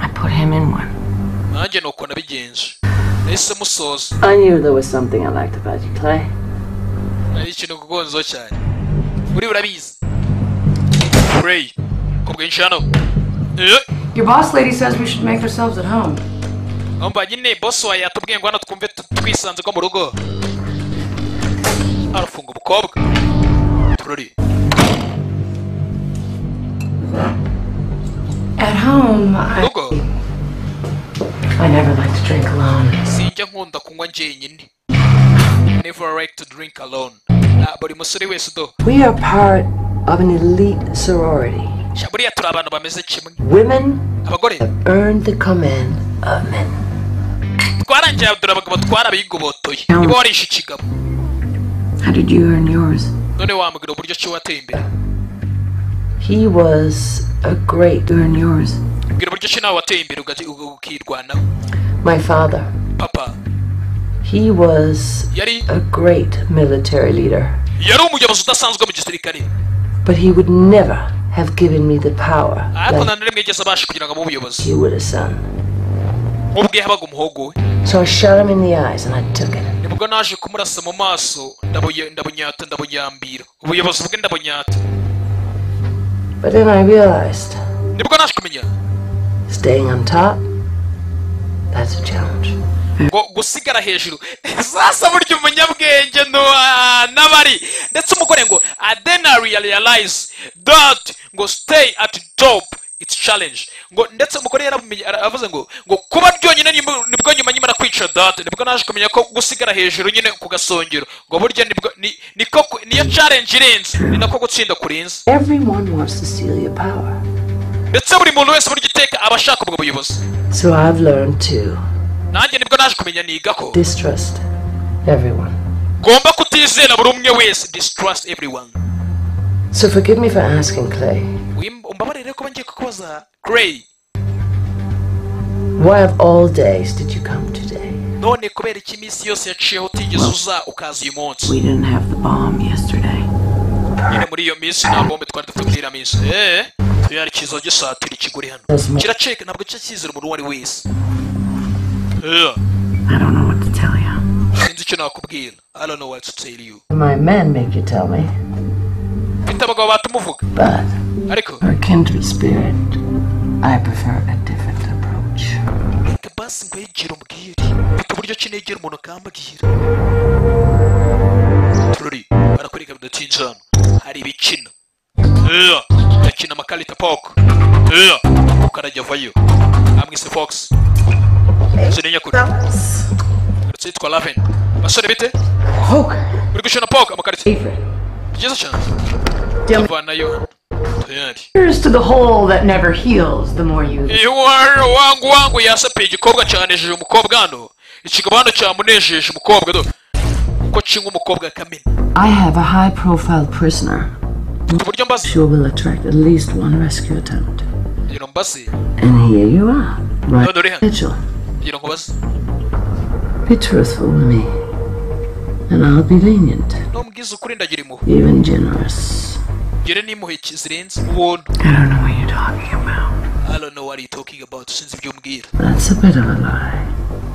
I put him in one. nanjye ni uko nabigenje nahise musoza I knew there was something I liked about you, Clay. ari ikintu kugonzo cyane uri burabizi Ray ku bwinshi hano Eh, Your boss lady says we should make ourselves at home. mpamvu nyine boss wawe yatubwiye ngo hano twumve tu- twisanze ko mu rugo arafunga umukobwa turori At home, I. I never like to drink alone. sinjya nkunda kunywa njyenyine never like to drink alone Na buri musore wese udo We are part of an elite sorority. sha buriya turi abantu bameze kimwe Women abagore have earned the command of men. twarangiye dore abagabo twari abigobotoye niba warishe ikigabo How did you earn yours? none wambwira uburyo ki wateye imbere He was a great earn yours. mbwira uburyo ki nawe wateye imbere ugaci- uga- ukirwanaho My father. papa He was Yari- a great military leader, yari umuyobozi udasanzwe mu gisirikare but he would never have given me the power ariko like nta n'imwe yigeze abasha kugira ngo abe umuyobozi you would have son. nk'ubwo yahabaga umuhogo we So I shot him in the eyes and I took it. nibwo naje kumurasa mu maso ndabuye- ndabunyata ndabunyambira ubuyobozi bwe ndabunyata But then I realized nibwo naje kumenya staying on top, that's a challenge. ngo gusigara hejuru sasa burya umunyabwenge ntuwa- n'abari ndetse umugore ngo adena realize that ngo stay at top it's challenge ngo ndetse umugore yarabumenye ara- aravuze ngo ngo kuba ryonyine nyuma- nibwo nyuma nyimara kwica date nibwo naje kumenya ko gusigara hejuru nyine ku gasongero ngo burya nibwo ni- niko ku- niyo challenge irenze ni nako gutsinda kurenze Everyone wants to steal your power. ndetse buri muntu wese burya iteka aba ashaka ubwo buyobozi So I've learned to nanjye nibwo naje kumenya niga ko distrust everyone. ngomba kutizera buri umwe wese distrust everyone So forgive me for asking, Clay, Wim- umbabarire kuba ngiye kukubaza Gray why of all days did you come today? none kubera iki iminsi yose yaciyeho utigeze uza ukaza uyu munsi We didn't have the bomb yesterday. nyine muri iyo minsi nta bombe twari dufite muri iriya minsi eee tuyari kizo gisatira ikiguri hano kiraceka ntabwo cyo kizera umuntu uwo ari wese Eh, I don't know what to tell you. sinzi icyo nakubwira I don't know what to tell you My men make you tell me, mfite abagabo batumuvuga but ariko for kindred spirit, I prefer a different approach. reka basi nkwegere umbwire mfite uburyo ki negera umuntu akambwira turori barakwereka bidatinze hano hari ibikina Eh, ndakina amakarita poko ukarajya avayo amwise fox sinenya kure ndetse yitwa raven basore bite uri gukina poko amakarita byiza cyane avanayo hano tuyari Here's to the hole that never heals the more you. iwara wangu wangu yasapiye igikobwa cyanejeje umukobwa hano ikigabo hano cyamunejeje umukobwa do uko kinga umukobwa kamena I have a high profile prisoner. uburyo mbaze Sure will attract at least one rescue attempt. ngira mbaze And here you are, right? None uri hano Mitchell, ngira ngo baze be truthful with me. And I'll be lenient, n'umbwiza ukuri ndagira impuhwe even generous. ngire n'impuhwe ki- zirenze ubuntu I don't know what you're talking about. i don't know what you talking about sinzi ibyo umbwira That's a bit of a lie.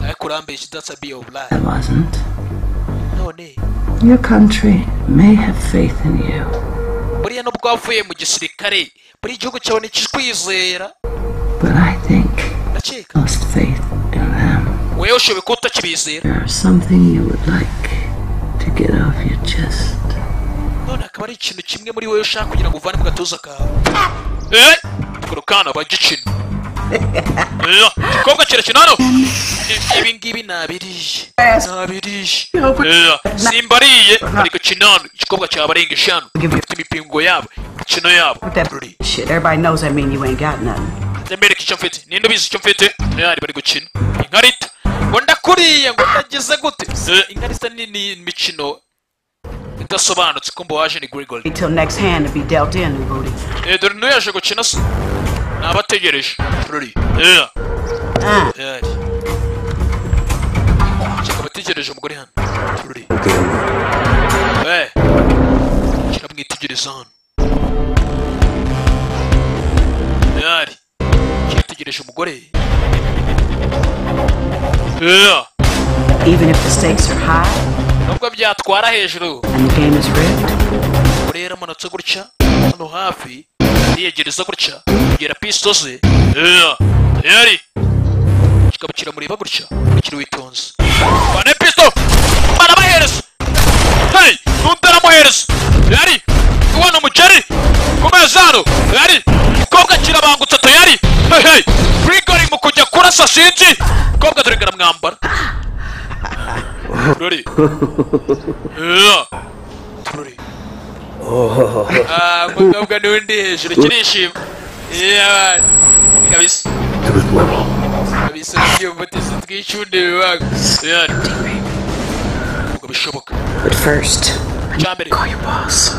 ariko urambeshya that's a bit of lie It wasn't. none Your country may have faith in you, buriya nubwo wavuye mu gisirikare buriya igihugu cyawe ntikikwizera but I think ndakeka lost faith in them. wowe ushoboye kuba utakibizera There's something you would like to get off your chest. none akaba ari ikintu kimwe muri wowe ushaka kugira ngo uvane mu gatuza kawe eh kurukana bagicina Eh, igikobwa kirakina hano I- ibi ngibi nabiriye nabiriye Eh, simbariye bari gukina hano igikobwa cyabarenga eshanu gifite imipingo yabo imikino yabo Shit, everybody knows I mean you ain't got nothing. ndamwereka icyo mfite ninde ubizi icyo mfite Eh, bari gukina inkarita ngo ndakuriye ngo ndagize gute Eh, inkarita ni ni imikino idasobanutse ko mbo waje ni gregory Till next hand to be dealt in, Booty. Eh, dore n'uyaje gukina se nabategereje ruri yeah. Yeah. Shaka abategereje umugore hano ruri Eh. Shaka mwitegereza hano yari yitegereje umugore Yeah. Even if the stakes are high nubwo byatwara hejuru and the game is rigged, umugore yaramanutse gutya hano hafi yiyegereza gutya kugera pisto ze Yeah. yari kikaba kiramureba gutya kiri witonze bane pisto barabahereza hey nundi aramuhereza yari kubona umugeri ku meza hano yari umukobwa kirabangutse tuyari hey hey rigori mu kujya kurasa sinzi umukobwa dore ngaramwambara Ruri. Yeah. Ruri. Ah, umukobwa n'undi hejuru kirishima Yeah. kabisa kabisa byumvutiza twicunde bibaga yari ngo bishoboka But first, cyambere call your boss.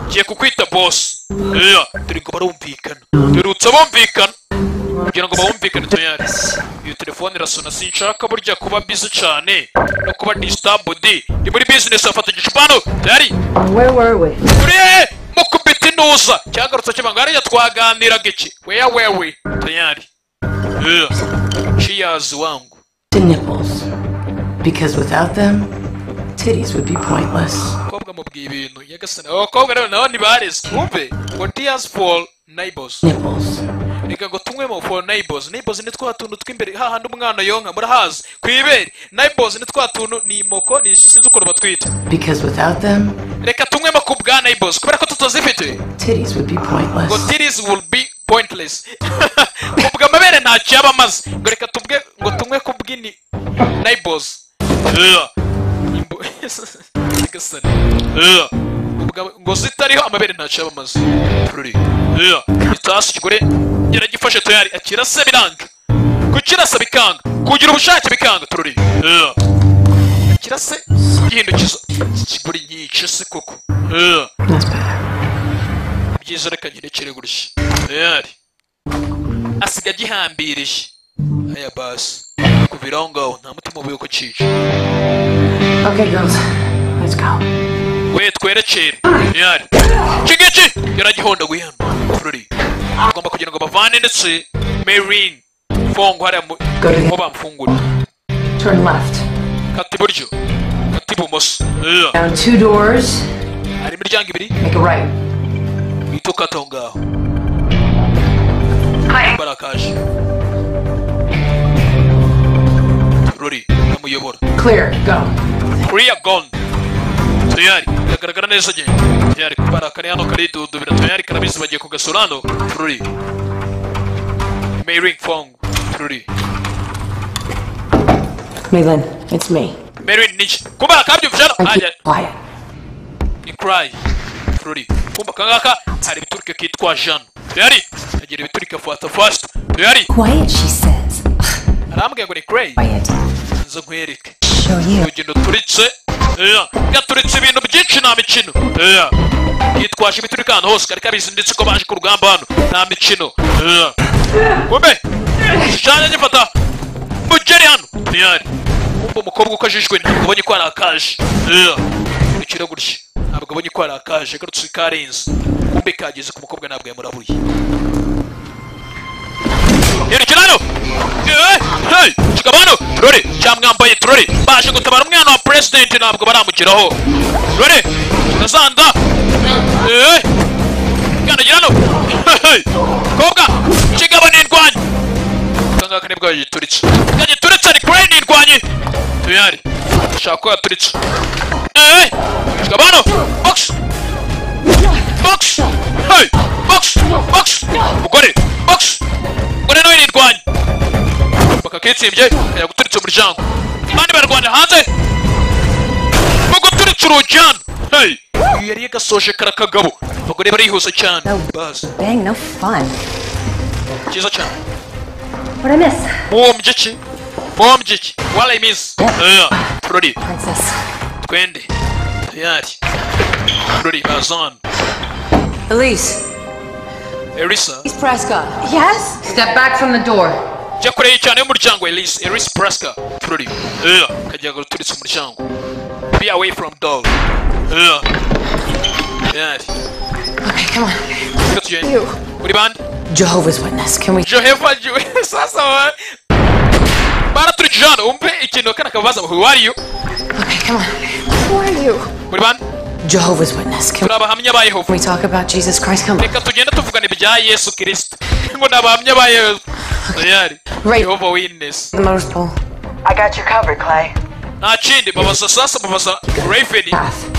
ngiye kukwita boss Yeah. turi ngo barumvikana turutse bumvikana kugira ngo bawumvikane tuyari iyo telefone irasona sinshaka burya kuba bizi cyane no kuba disitambudi ni muri bizinesi afata igicupano tuyari Where were we? turi hehe mukubita intuza cyagarutse kibanga hariya twaganiraga iki weya wewe tuyari Yeah. Cheers, wangu The nipples. Because without them, titties would be pointless. umukobwa mubwiye ibintu yagasana abakobwa rero nabo ntibarezwe wumve ngo tears for neighbors reka ngo tunywe mu for neighbors neighbors ni twa tuntu tw'imbere hahandi umwana yonka murahazi ku ibere neighbors ni twa tuntu ni imoko ni sinzi ukuntu batwita Because without them, reka tunywemo ku bwa neighbors kubera ko tutazifite titties would be pointless. ngo titties will be pointless ubwo amabere ntacyo yaba amaze ngo reka tubwe ngo tunywe ku bw'ini neighbors Yeah. Imbo- Nyagasani. Yeah. Ubwo- ngo zitariho amabere ntacyo yaba amaze Ruri. Yeah. itasi ikigore yaragifashe tuyari akirasa biranga kukirasa bikanga kugira ubushake bikanga tururi Yeah. kirase gihindukiza ikigore nyice se koko Yeah. byiza reka nyirekere gutya yari asiga agihambirije aya basi kubira aho ngaho nta mutima ubuye ko cyica Okay, girls, let's go. we twerekere yari iki ngiki yaragihondaguye hano ruri agomba kugira ngo bavane ndetse merin fongo hariya mu aho bamfungura Turn left. kata iburyo kata ibumoso Yeah. Down two doors. hari imiryango ibiri Make a right. uhita ukata aho ngaho barakaje ruri amuyobora Clear. Go. kuriya gone tuyari biragaragara neza njye tuyari kubara kari hano karidudubira tuyari karabizi bagiye kugasura hano ruri mairing fong ruri Maylin, it's me. mairing niki kumbara kabyumvije hano ajya Quiet. ni cry ruri kumva kangaka hari ibiturike kitwa jano tuyari agira ibiturike fata fast tuyari Quiet, she says. arambwiye ngo ni cray nza nkwereke Show you. urugendo turitse yeah. gaturitse ibintu byinshi nta mikino yeah. yitwaje ibiturika ahantu hose kari kabizi ndetse ko baje ku rugamba hano nta mikino yeah. kumbe igishushanyo gifata mugeri hano ntiyari kumva umukobwa uko ajijwe ntabwo abonye ko hari akaje Yeah. bikira gutya ntabwo abonye ko hari akaje agarutse karenze kumbe kageze ku mukobwa ntabwo yamurabuye yerekera hano Eh, hey kigabo hano rore cyamwambaye turore baje gutabara umwana wa president ntabwo baramugeraho rore kirazanda Eh, kandagira hano Hey, hey. kobwa kigabo nindwanye akangaka nibwo yagituritse yagituritse ni kure nirwanye tuyari shaka ko yaturitse Eh, kigabo hano box box hey box box mugore box mugore nawe nirwanye bakakitsembye kajya guturitse umuryango abandi barwanya hanze nubwo turitse urugi hano hey uyu yari yagasoje kara kagabo abagore barihuse cyane bazi Bang, no fun. cyiza cyane What'd I miss? muhombye iki muhombye iki warayi minsi turori twende tuyari turori bazana Elise, elisa Miss Prescott. Yes? Step back from the door. jya kure y'icyane y'umuryango elisa elisa puraska tururi ukajya guturitse umuryango be away from door Ugh. yes Okay, come on. reka tugende uri bande Jehovah's Witness, can we? joheva juwe sasa wa baraturikije hano umve ikintu kana kabaza ngo who are you Okay, come on. who are you uri bande Jehovah's Witness, can turi abahamya ba yehova we talk about Jesus Christ? Come on. reka tugenda tuvugana ibya yesu kirisito ngo ni abahamya ba yehova tayari yehova witness The motor's pole. I got you covered, Clay. nta kindi babaza sasa babaza reveni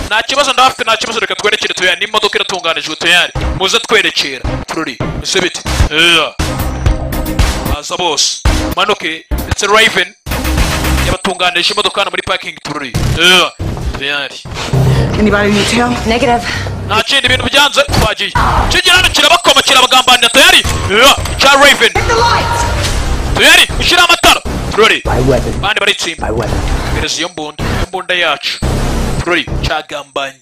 nta kibazo ndafite nta kibazo reka twerekere tuyari n'imodoka iratunganijwe tuyari muze twerekera tururi ese biti Ugh. baza bose manuke ndetse reveni yabatunganije imodoka hano muri parking tururi Ugh. tuyari Anybody need help? Negative. nta kindi ibintu byanze twagiye kigira hano kirabakoma kirabagambanira tuyari Ugh. cya reveni tuyari ushyire amatara tururi bandi baritsimba gereza iyo mbunda iyo mbunda yacu tururi cyagambanye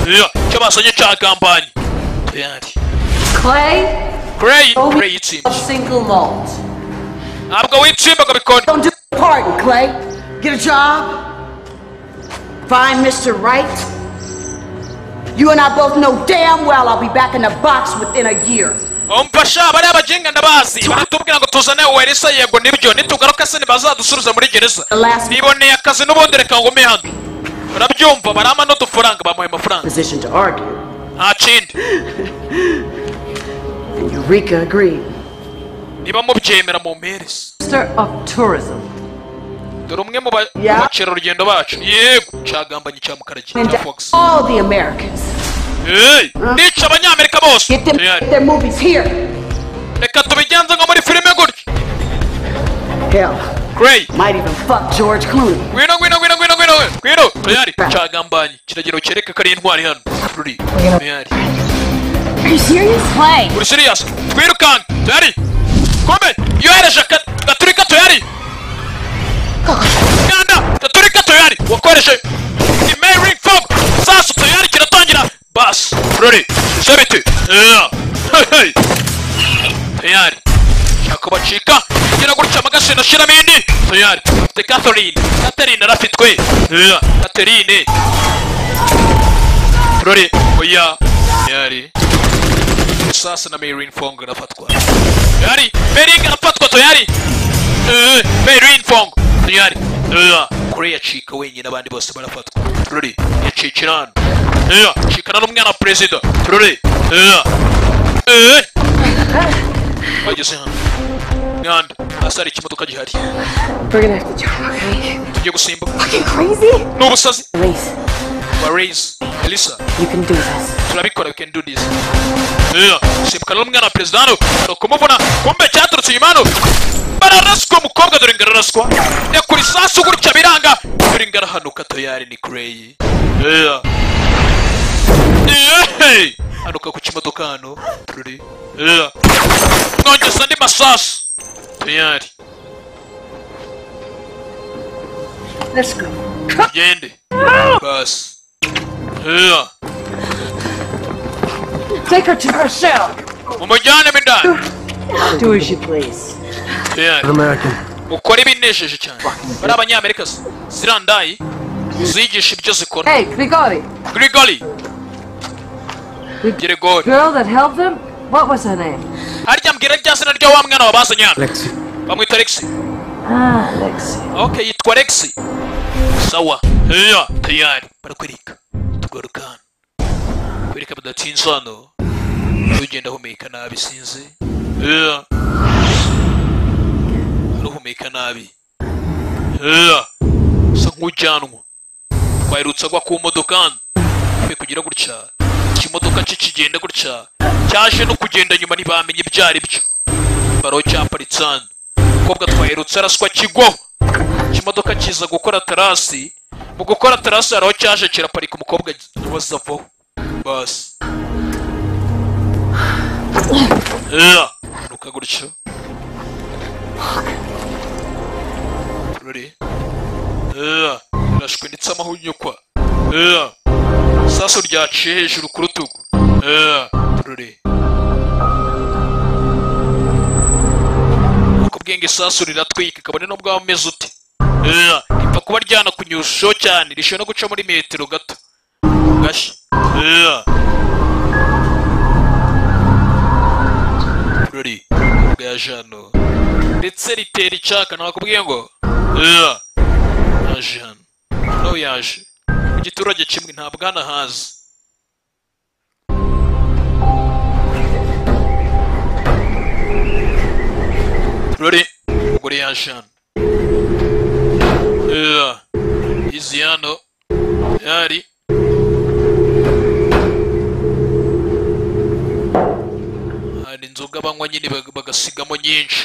Ugh. icyo basonye cyagambanye tuyari Clay, Gray, Gray yitsimba. single malt. Ntabwo witsimba ngo bikonde. Don't do the pardon, Clay. Get a job. Find Mr. Right. You and I both know damn well I'll be back in the box within a year. Umva sha bariya bajinga ndabazi baratubwira ngo tuzane uweresa yego nibyo nitugaruka se ntibazadusubiza muri gereza niboneye akazi n'ubundi reka ngume hano barabyumva barama n'udufaranga bamuhaye amafaranga Position to argue. nta kindi And Eureka agreed. niba mubyemera mumpereze Minister of Tourism. dore umwe mu ba- mu bakerarugendo bacu yego cyagambanye cya mukarage And cya fox all the Americans. Hey, nica abanyamerika bose Tayari. Their movies here. reka tubigenze nko muri filime gutya Hell. Great. Might even fuck George Clooney. ngwino ngwino ngwino ngwino ngwino ngwino tuyari cyagambanye kiragiro kereka ko ari intwari hano ruri tuyari Are you serious? Clay. uri sirias twirukanka tuyari kome yohereje aka- gaturika tuyari kanda gaturika tuyari wakoreshe imailing form sasa tuyari kiratangira bas ruri sebiti Yeah. Hey, hey. tuyari shaka bacika kugira gutya amagasina shiramo indi tuyari afite catherine catherine arafitwe Yeah. catherine ruri oya tuyari sasa na Meirin Fong irafatwa tuyari Meirin arafatwa tuyari Eh, Meirin Fong tuyari Eh, kure yacika wenyine abandi bose barafatwa tururi yacikira hano Eh, cikana n'umwana wa perezida tururi Eh, eh. bageze hano nganda hasi hari ikimodoka gihari We're gonna have to jump, okay? tugiye gusimba Fucking crazy? ni ubusazi Elise, barayise elisa you can do this. turabikora we can do this Eh, simukana n'umwana wa perezida hano hari ukumubona kumbe cyaturutse inyuma hano bararaswa mukobwa dore ngararaswa nyakura isasu gutya biranga dore ngarahanuka tayari ni kureyi Eh. Eh, hanuka ku kimodoka hano tururi Eh. mwongeza andi masasu tayari Let's go. tugende basi Eh, Take her to her cell. mumujyane mo indani Do as you please. tayari ukora ibinejeje cyane bari abanyamerika se zirandayi uzigisha ibyo zikora Hey, Grigori, grigori gerigori girl that helped him, what was her name? harya mbwira rya zina rya wa mwana wabazanye hano bamwita lexi Ah, Lexi. okay yitwa lexi sawa ya tayari barakwereka tugaruka hano kwereka badatinze hano ugenda ahumeka nabi sinzi ya aruhumeka nabi ya usa nk'ujyanwa twaherutse agwa ku modoka hano twe kugira gutya ikimodoka cye kigenda gutya cyaje no kugenda nyuma ntibamenye ibyo ari byo baro cyaparitse hano umukobwa twaherutse araswa kigwaho ikimodoka kiza gukora tarasi mu gukora tarasi hari aho cyaje kiraparika umukobwa waza avaho basi Yeah. nuka gutyo ruri Yeah. irashwe ndetse amahunyukwa Yeah. isaso ryaciye hejuru ku rutugu Yeah. ruri ubwenge isasu riratwika kabone n'ubwo waba umeze ute Eh, ripfa kuba ryanakunyushaho cyane rishobora no guca muri metero gato gashya Eh. ruri bwa jano ndetse ritera icaka nakubwiye ngo Eh. yaje hano nawe yaje mu giturage kimwe ntabwo hano hazi ruri umugore yaje hano Eh, izi hano yari hari inzoga banywa nyine bag- bagasigamo nyinshi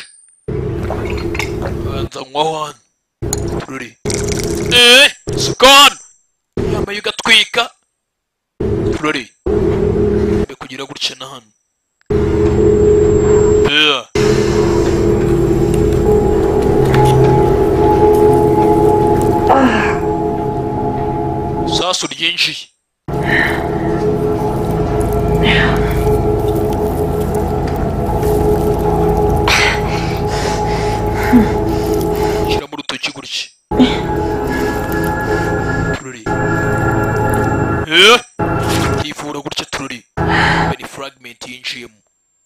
banza nywaho hano ruri eee sikoni yambaye ugatwika ruri mbe kugira gutya na hano Eee. isasu ryinjiye shyiramo urutoki gutya tururi Eh, yivura gutya tururi bari fragment yinjiyemo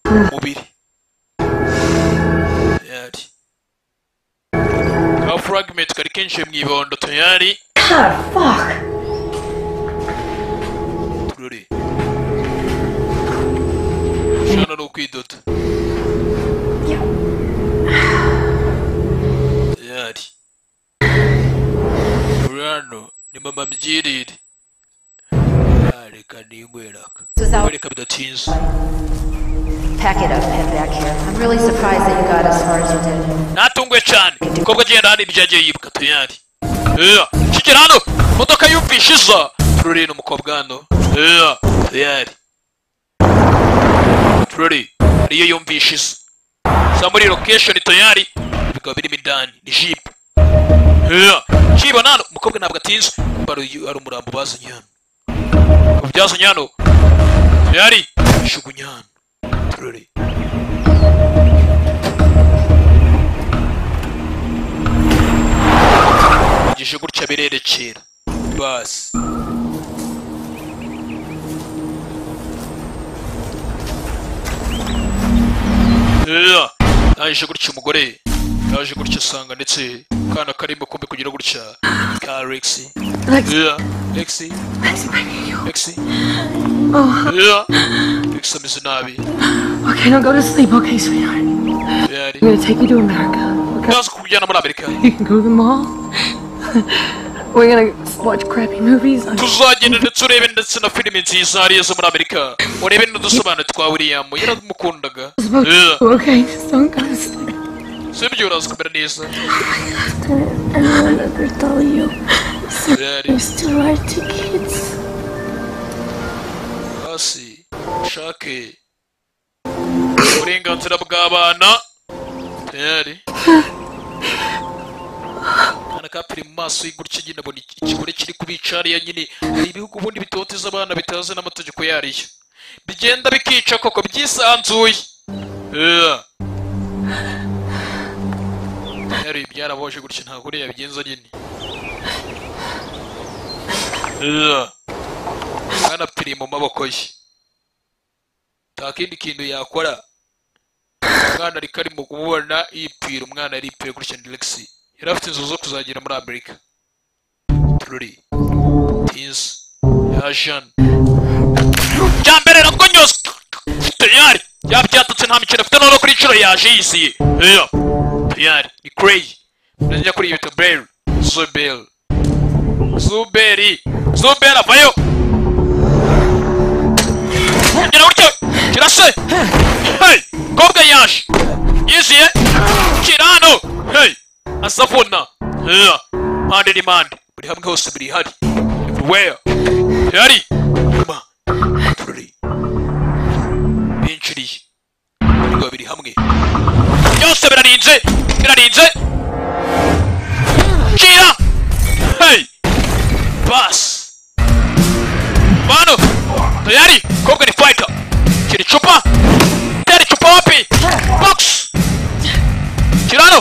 umubiri yari ka fragment kari kenshi mu ibondo tuyari God, fuck. tururi shana ni ukwidoda yari urano ni mama mbyirire Ah, reka ningweraka reka bidatinze Pack it up and head back here. I'm really surprised that you got as far as you did. natunguwe cyane umukobwa agenda hano ibyo yagiye yibuka tuyari Eya, kigera hano imodoka yumvishe iza tururi n'umukobwa hano Eya, tuyari tururi ariyo yumvishe iza za muri location tuyari bikaba birimo indani ni jipe Eya, jipe hano umukobwa ntabwo atinze kuko hari hari umurambo bazanye hano Ubu byazanye hano tuyari shugunya hano tururi bigije gutya birerekera basi Ea, yaje gutya umugore yaje gutya asanga ndetse akana karimo kumbi kugira gutya ka Lexi Ea, Lexi Lexi Ea, Lexi ameze nabi Okay, don't go to sleep, okay, sweetheart? Yari I'm gonna take you to America. yaje kujyana muri Amerika You can go to the mall. We're gonna watch crappy movies. on- tuzagenda ndetse urebe ndetse na filime nziza hariya zo muri amerika urebe n'udusobanuro twa william yaramukundaga Eh, Okay, just don't go to sleep. si ibyo uraza kumera neza I don't wanna ever tell you. Yari. There's two our two kids. hasi ushake uburenganzira bw'abana tayari akana kapiri mu maso y'igutya nyine abona iki- ikigore kiri kubica hariya nyine hari ibihugu ubundi bitoteza abana bitazi n'amategeko yariyo bigenda bikica koko byisanzuye Ea. tayari byaraboje gutya nta kuriya bigenza nyine Ea. Mwana piri mu maboko ye nta kindi kintu yakora umwana ariko ari mu kubona yipfira umwana yaripfuye kuri shandelexi yari afite inzozi zo kuzagera muri amerika tururi tinzi yajana bya mbere nabwo nyose tayari yabyatatse nta mikino afite noneho kuri inshuro yaje yiziye Eya, tayari ni kureyi ndajya kuri iyi bita beri zuberi zuberi zuberi avayo gira gutyo gira se hey kobwa yaje yiziye gira hano hey asavuna yeah. mpande n'impande buri hamwe hose biri hari everywhere yari ma tururi binjiriye ariko biri hamwe byose birarinze birarinze gira hey basi Mano, tayari, Kogan fighter. Kiri chupa. Tayari chupa wapi? Box. Kirano.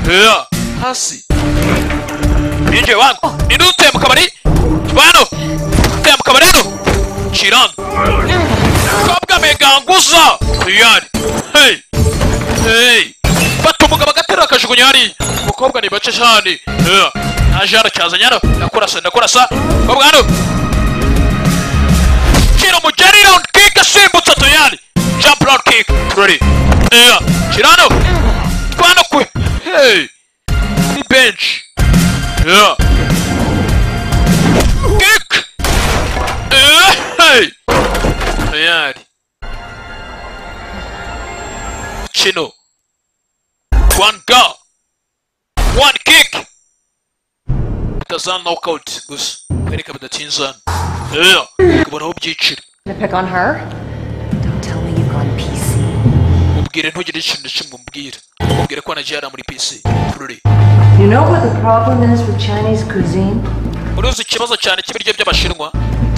Ugh, hasi binjiye wangu ninde uteye mu kabari bano uteye mu kabari hano ciranga kabwa meganguza tuyari hey hey fata umugabo agaterura akajugunya hariya umukobwa ni bace cyane Ugh, naje hano cyazanye hano ndakurasa ndakurasa umukobwa hano Kira umugeri round kick asimbutse tuyari jump round kick turari Ugh, kira hano twano kwe hey ni bench yeah kick Eh, hey tayari chino one go one kick bitazana knockout gusa kwereka bidatinzana yeah kubonaho byiciro Gonna pick on her? Don't tell me you've gone PC. mubwire ntugire ikintu na kimwe umbwira mubwire ko nagiye hariya muri pc tururi You know what the problem is with Chinese cuisine? uruzi ikibazo cyane cy'ibiryo by'abashinwa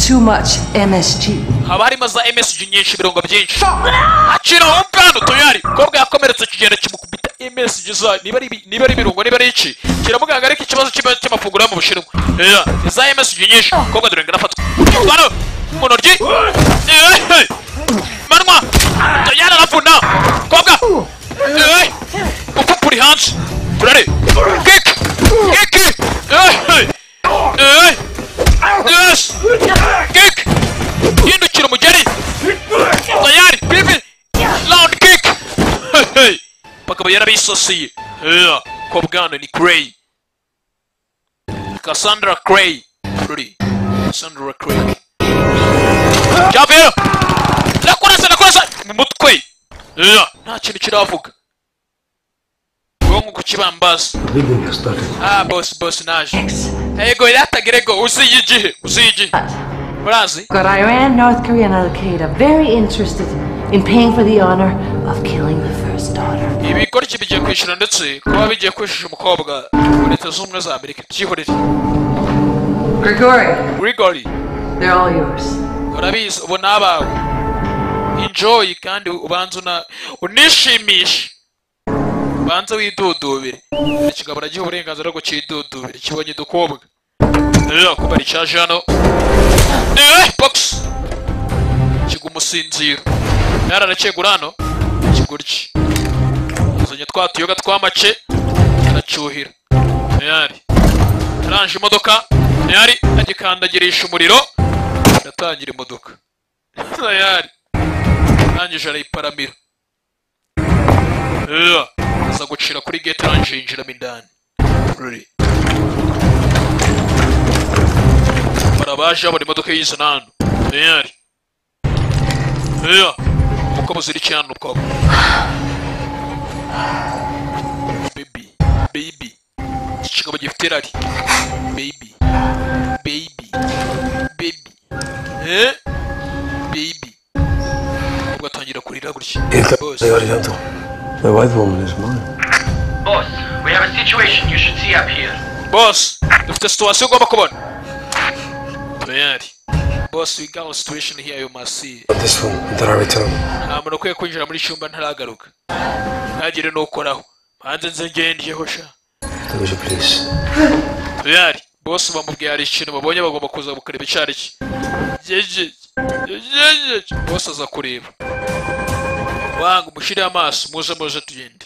Too much MSG. haba harimo za msg nyinshi ibirungo byinshi akira aho mwana tuyari kobwa yakomeretse kigenda kimukubita msg za niba ari ibi- niba ari ibirungo niba ari iki kiramuganga ariko ikibazo cy'ima- cy'amafunguro yo mu bushinwa Yeah, ni za msg nyinshi kobwa dore ngarafatwa mwana mu ntoryi Eh, eh. manwa tuyari arapfuna kobwa Eh, upfa uri hanze turare kiki kiki Eh, eh. Eh, yes kiki hindukira umugeri tayari bibi round kick Hey, hey. bakaba yarabisosiye Yeah, ko bwana ni cray cassandra cray Pretty. cassandra cray javero ndakurasa ndakurasa mu mutwe Yeah, nta kintu kiravuga ubwonko ku kibambazi Leaving has started. ah boss boss naje ego yatagire go uziye igihe uziye igihe murazi Got Iran, North Korea, and Al Qaeda very interested in paying for the honor of killing the first daughter. ibikoryo bigiye kwishyura ndetse kuba bigiye kwishyura umukobwa wa leta zunze ubumwe za amerika byihorere Grigori, grigori they're all yours. urabizi ubu ni abawe enjoy kandi ubanze una unishimishe ubanze widudubire buri kigabo aragiha uburenganzira bwo cyidudubire kibonye udukobwa rero kuba ricyaje hano eh box kigwa umusinziro yararacyegura hano kigurye uzanye twa tuyoga tw'amace aracyuhira ntiyari aranje imodoka ntiyari agikandagirisha umuriro ndatangira imodoka ntiyari arangije arayiparamira Ugh, aza gucira kuri gate arangije yinjiramo indani Ruri. barabaje babona imodoka y'izana hano ntiyari uko muzirikiye hano ukaba baby baby iki kigabo gifite rari baby baby baby eh baby ubwo atangira kurira gutya The white woman is mine. Boss, we have a situation you should see up here. boss dufite situwasiyo ugomba kubona ntiyari boss we got a situation here you must see But this one, there are return. nta muntu ukwiye kwinjira muri cyumba ntaragaruka ntagire n'ukoraho hanze nze ngendeyeho sha Would you please? ntiyari boss bamubwiye hari ikintu babonye bagomba kuza bakareba icyo ari cyo Jejeje, jejeje. boss aza kureba wanga umushyiriye amaso muze muze tugende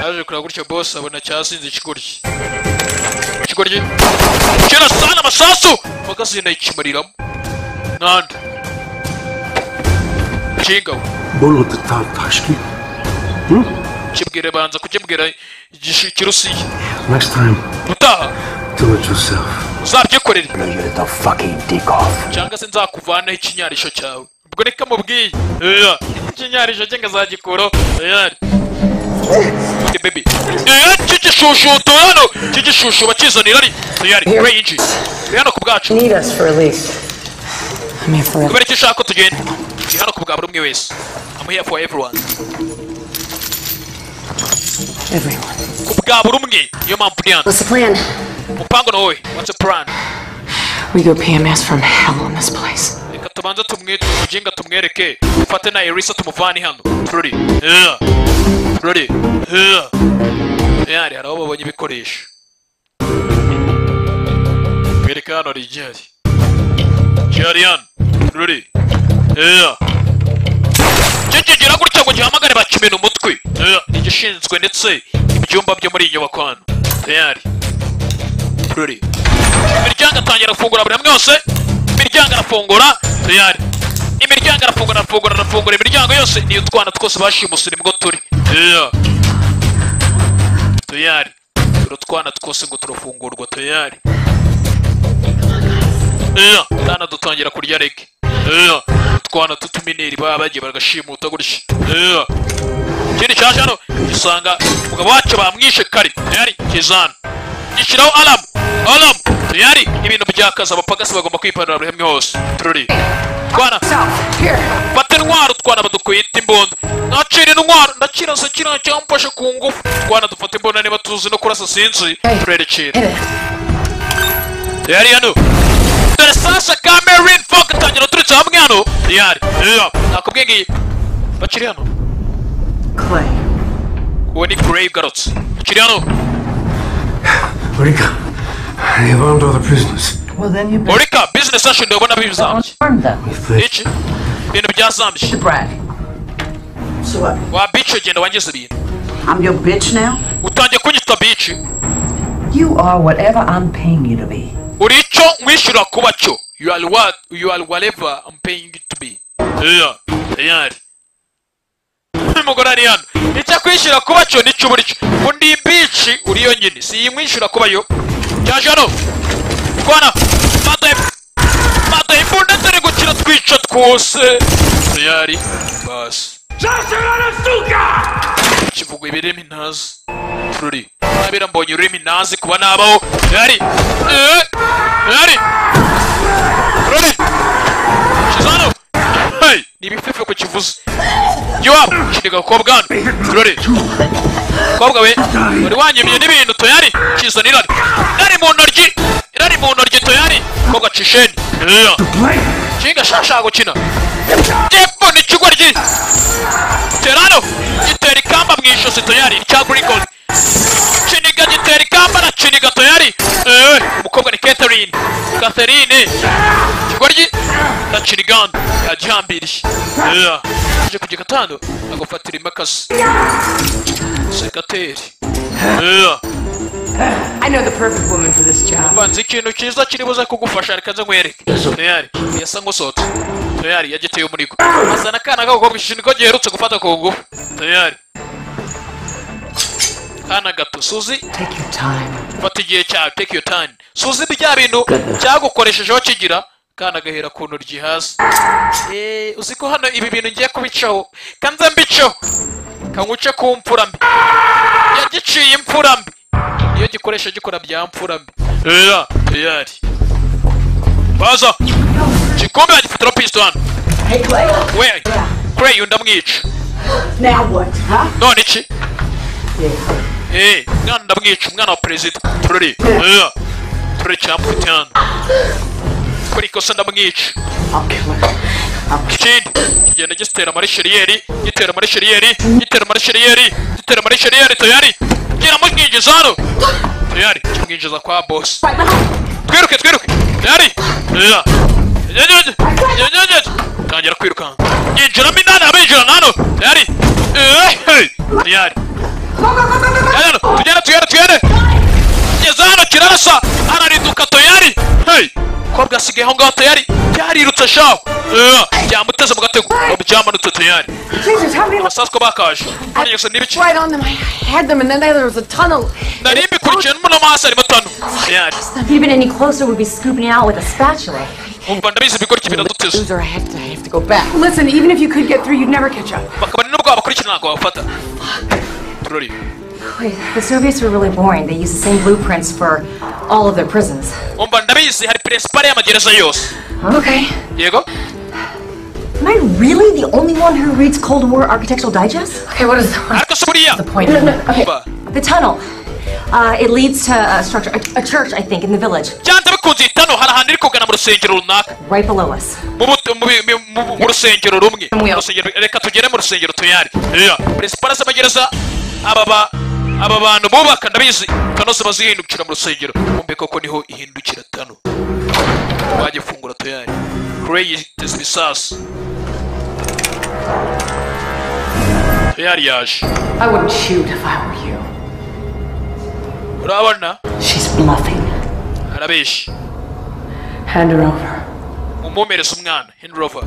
yaje kureba gutyo boss abona cyasinze ikigoryi ikigoryi kera sana amasasu magazine ikimuriramo nanda kingabo Bullet the Tartashki. kibwire banza kukibwira igishi kirusiya Next time, utaha do it yourself. uzabyikorere You're the fucking dick off. cyangwa se nzakuvanaho ikinyarisho cyawe ubwo reka mubwiye Oya, ikinyarisho cye nkazagikuraho Oya. Ndi baby Oya, kigishushutu hano kigishushu bakizanira ari tuyari we yinji turi hano ku bwacu Need us for a lease. I mean, for a kubera icyo ushaka tugenda turi hano ku bwa buri umwe wese I'm here for everyone ku bwa buri umwe niyo mpamvu ndi hano What's the plan? umupango ni wowe what's the plan We go PMS from hell on this place. reka tubanze tumwite umuginga tumwereke dufate na erisa tumuvane hano tururi tururi butaliyani hari aho babonye ibikoresho mwereka hano hari igihari gihari hano ruri eya kikigira gutya ngo gihamagare bakimena umutwe Eya, ni igishinzwe ndetse ibyumba byo muri iyi nyubako hano tayari ruri imiryango atangira gufungura buri hamwe hose imiryango arafungura tayari imiryango arafungura arafungura arafungura imiryango yose niyo utwana twose bashimusura nibwo turi Eya. tayari turi utwana twose ngo turafungurwa tayari Eya, utwana dutangira kurya rege Eya, utwana tutumineri baba bagiye bagashimuta gutya Eya. ikindi cyaje hano gisanga umugabo wacu bamwishe kare tayari kizana gishyiraho alamu alamu tayari ibintu byakaza abapagasi bagomba kwipanura buri hamwe hose tururi twana fata intwaro twana badukwita imbunda nacira intwaro ndakirasa kiriya cyamfashe ku ngufu twana dufata imbunda niba tuzi no kurasa sinzi turerekera tayari hano dore sasa kamerin fok tangira uturutse hamwe hano tayari Eya, nakubwiye ngiyi bakiri hano Clay. uwo ni grave garotse bakiri hano Rika, they've armed all the prisoners. Well, then you Urika, business session ndabona bizambye. Iki? Ibintu byazambye. So what? Wa bitch ugenda wangiza ibintu. I'm your bitch now? Utangiye kunyita bitch. You are whatever I'm paying you to be. Uri icyo nkwishyura kuba cyo. You are what you are whatever I'm paying you to be. Yeah, tayari. Umugore ari hano. Icyo akwishyura kuba cyo nicyo uburi cyo. Undi bitch uri yo nyine. Si iyi nkwishyura kuba yo. Cyaje hano. Kwana. Mata Mata imbunda turi gukina twica twose. Tayari. Bas. kivuga ibirimi ntazi ruri ntabera mbonye ururimi ntazi kuba nabaho yari Eh, yari ruri shizano hey ni ibifefe ku kivuze giwa shinga gakobwa hano ruri kobwa we wari wanyimye n'ibintu toyari kizana irari irari mu ntoryi irari mu ntoryi toyari kobwa cisheni Yeah. shinga shasha gukina jepfo ni ikigwa ryi Terano gitera ikamba mu ijosi toyari cya Grigol Chiniga gitera ikamba na Chiniga toyari eh umukobwa ni Catherine Catherine kigoryi na Chinigan yajambiriye yeah aje ku gikatano agufatira imakasi sekateri yeah I know the perfect woman for this job. mbanza ikintu cyiza kiribuze kugufasha reka nze nkwereke tayari yasa ngusota tayari yagiteye umurigo azana akana k'agakobwa ishinga ko giherutse gufata ku ngufu tayari kana gato suzi fata igihe cyawe take your time suzi bya bintu cyagukoreshejeho kigira kana gahera ku ntoryi hasi Eh, uzi ko hano ibi bintu ngiye kubicaho kanze mbicaho kanguce ku mfura mbi yagiciye imfura mbi iyo gikoresha gikora bya mfura mbi Eya, eyari baza gikombe yagifatira pisto hano we kureyi ndamwica Now what, huh? none iki Eh, mwana ndamwica umwana wa perezida tururi Eya, tururi cyamufite hano kuri ikosa ndamwica ikindi kigenda gitera muri sheriyeri gitera muri sheriyeri gitera muri sheriyeri gitera muri sheriyeri tayari gira mumwinjiza hano tayari kimwinjiza kwa boss twiruke twiruke tayari ya Nyanyanya, nyanyanya. tangira kwirukanka yinjiramo inani abinjirana hano tayari Eh, hey. tayari Yajana, tugende tugende tugende ngeze hano kirarasa arariduka toyari hey kobwa asigaye aho ngaho toyari byarirutse shaho Eh, byamuteze mu gatego ntabwo byamanutse toyari Jesus, how many amasasu ko bakaje manigese n'ibice right on them? I had them, and then there was a tunnel. nari mbikurikiye n'umuntu amaso arimo tano toyari If you'd been any closer, we'd be scooping it out with a spatula. umva ndabizi ibigoryi biraduteze Loser, I have to, I have to go back. Listen, even if you could get through, you'd never catch up. bakabona n'ubwo wabakurikirana ntabwo babafata turori Wait, the Soviets were really boring. They used the same blueprints for all of their prisons. umva ndabizi hari perezipare y'amagereza yose Okay. yego Am I really the only one who reads Cold War Architectural Digest? Okay, what is the ariko se buriya point? No, no, okay. The tunnel. Uh, it leads to a structure, a, a church, I think, in the village, byanze bikunze itano hari ahantu iri kugana mu rusengero runaka right below us. mu buto- mu bi- mu- mu- mu rusengero rumwe Mu rusengero- reka tugere mu rusengero tuyari perezipare z'amagereza aba ba aba bantu bubaka ndabizi tano se bazihindukira mu rusengero kumbe koko niho ihindukira tano bagiye fungura toyari Cray yiteze ibisasu toyari yaje I wouldn't shoot if I were you. urabona She's bluffing. arabeshya Hand her over, mumumerese umwana hinrover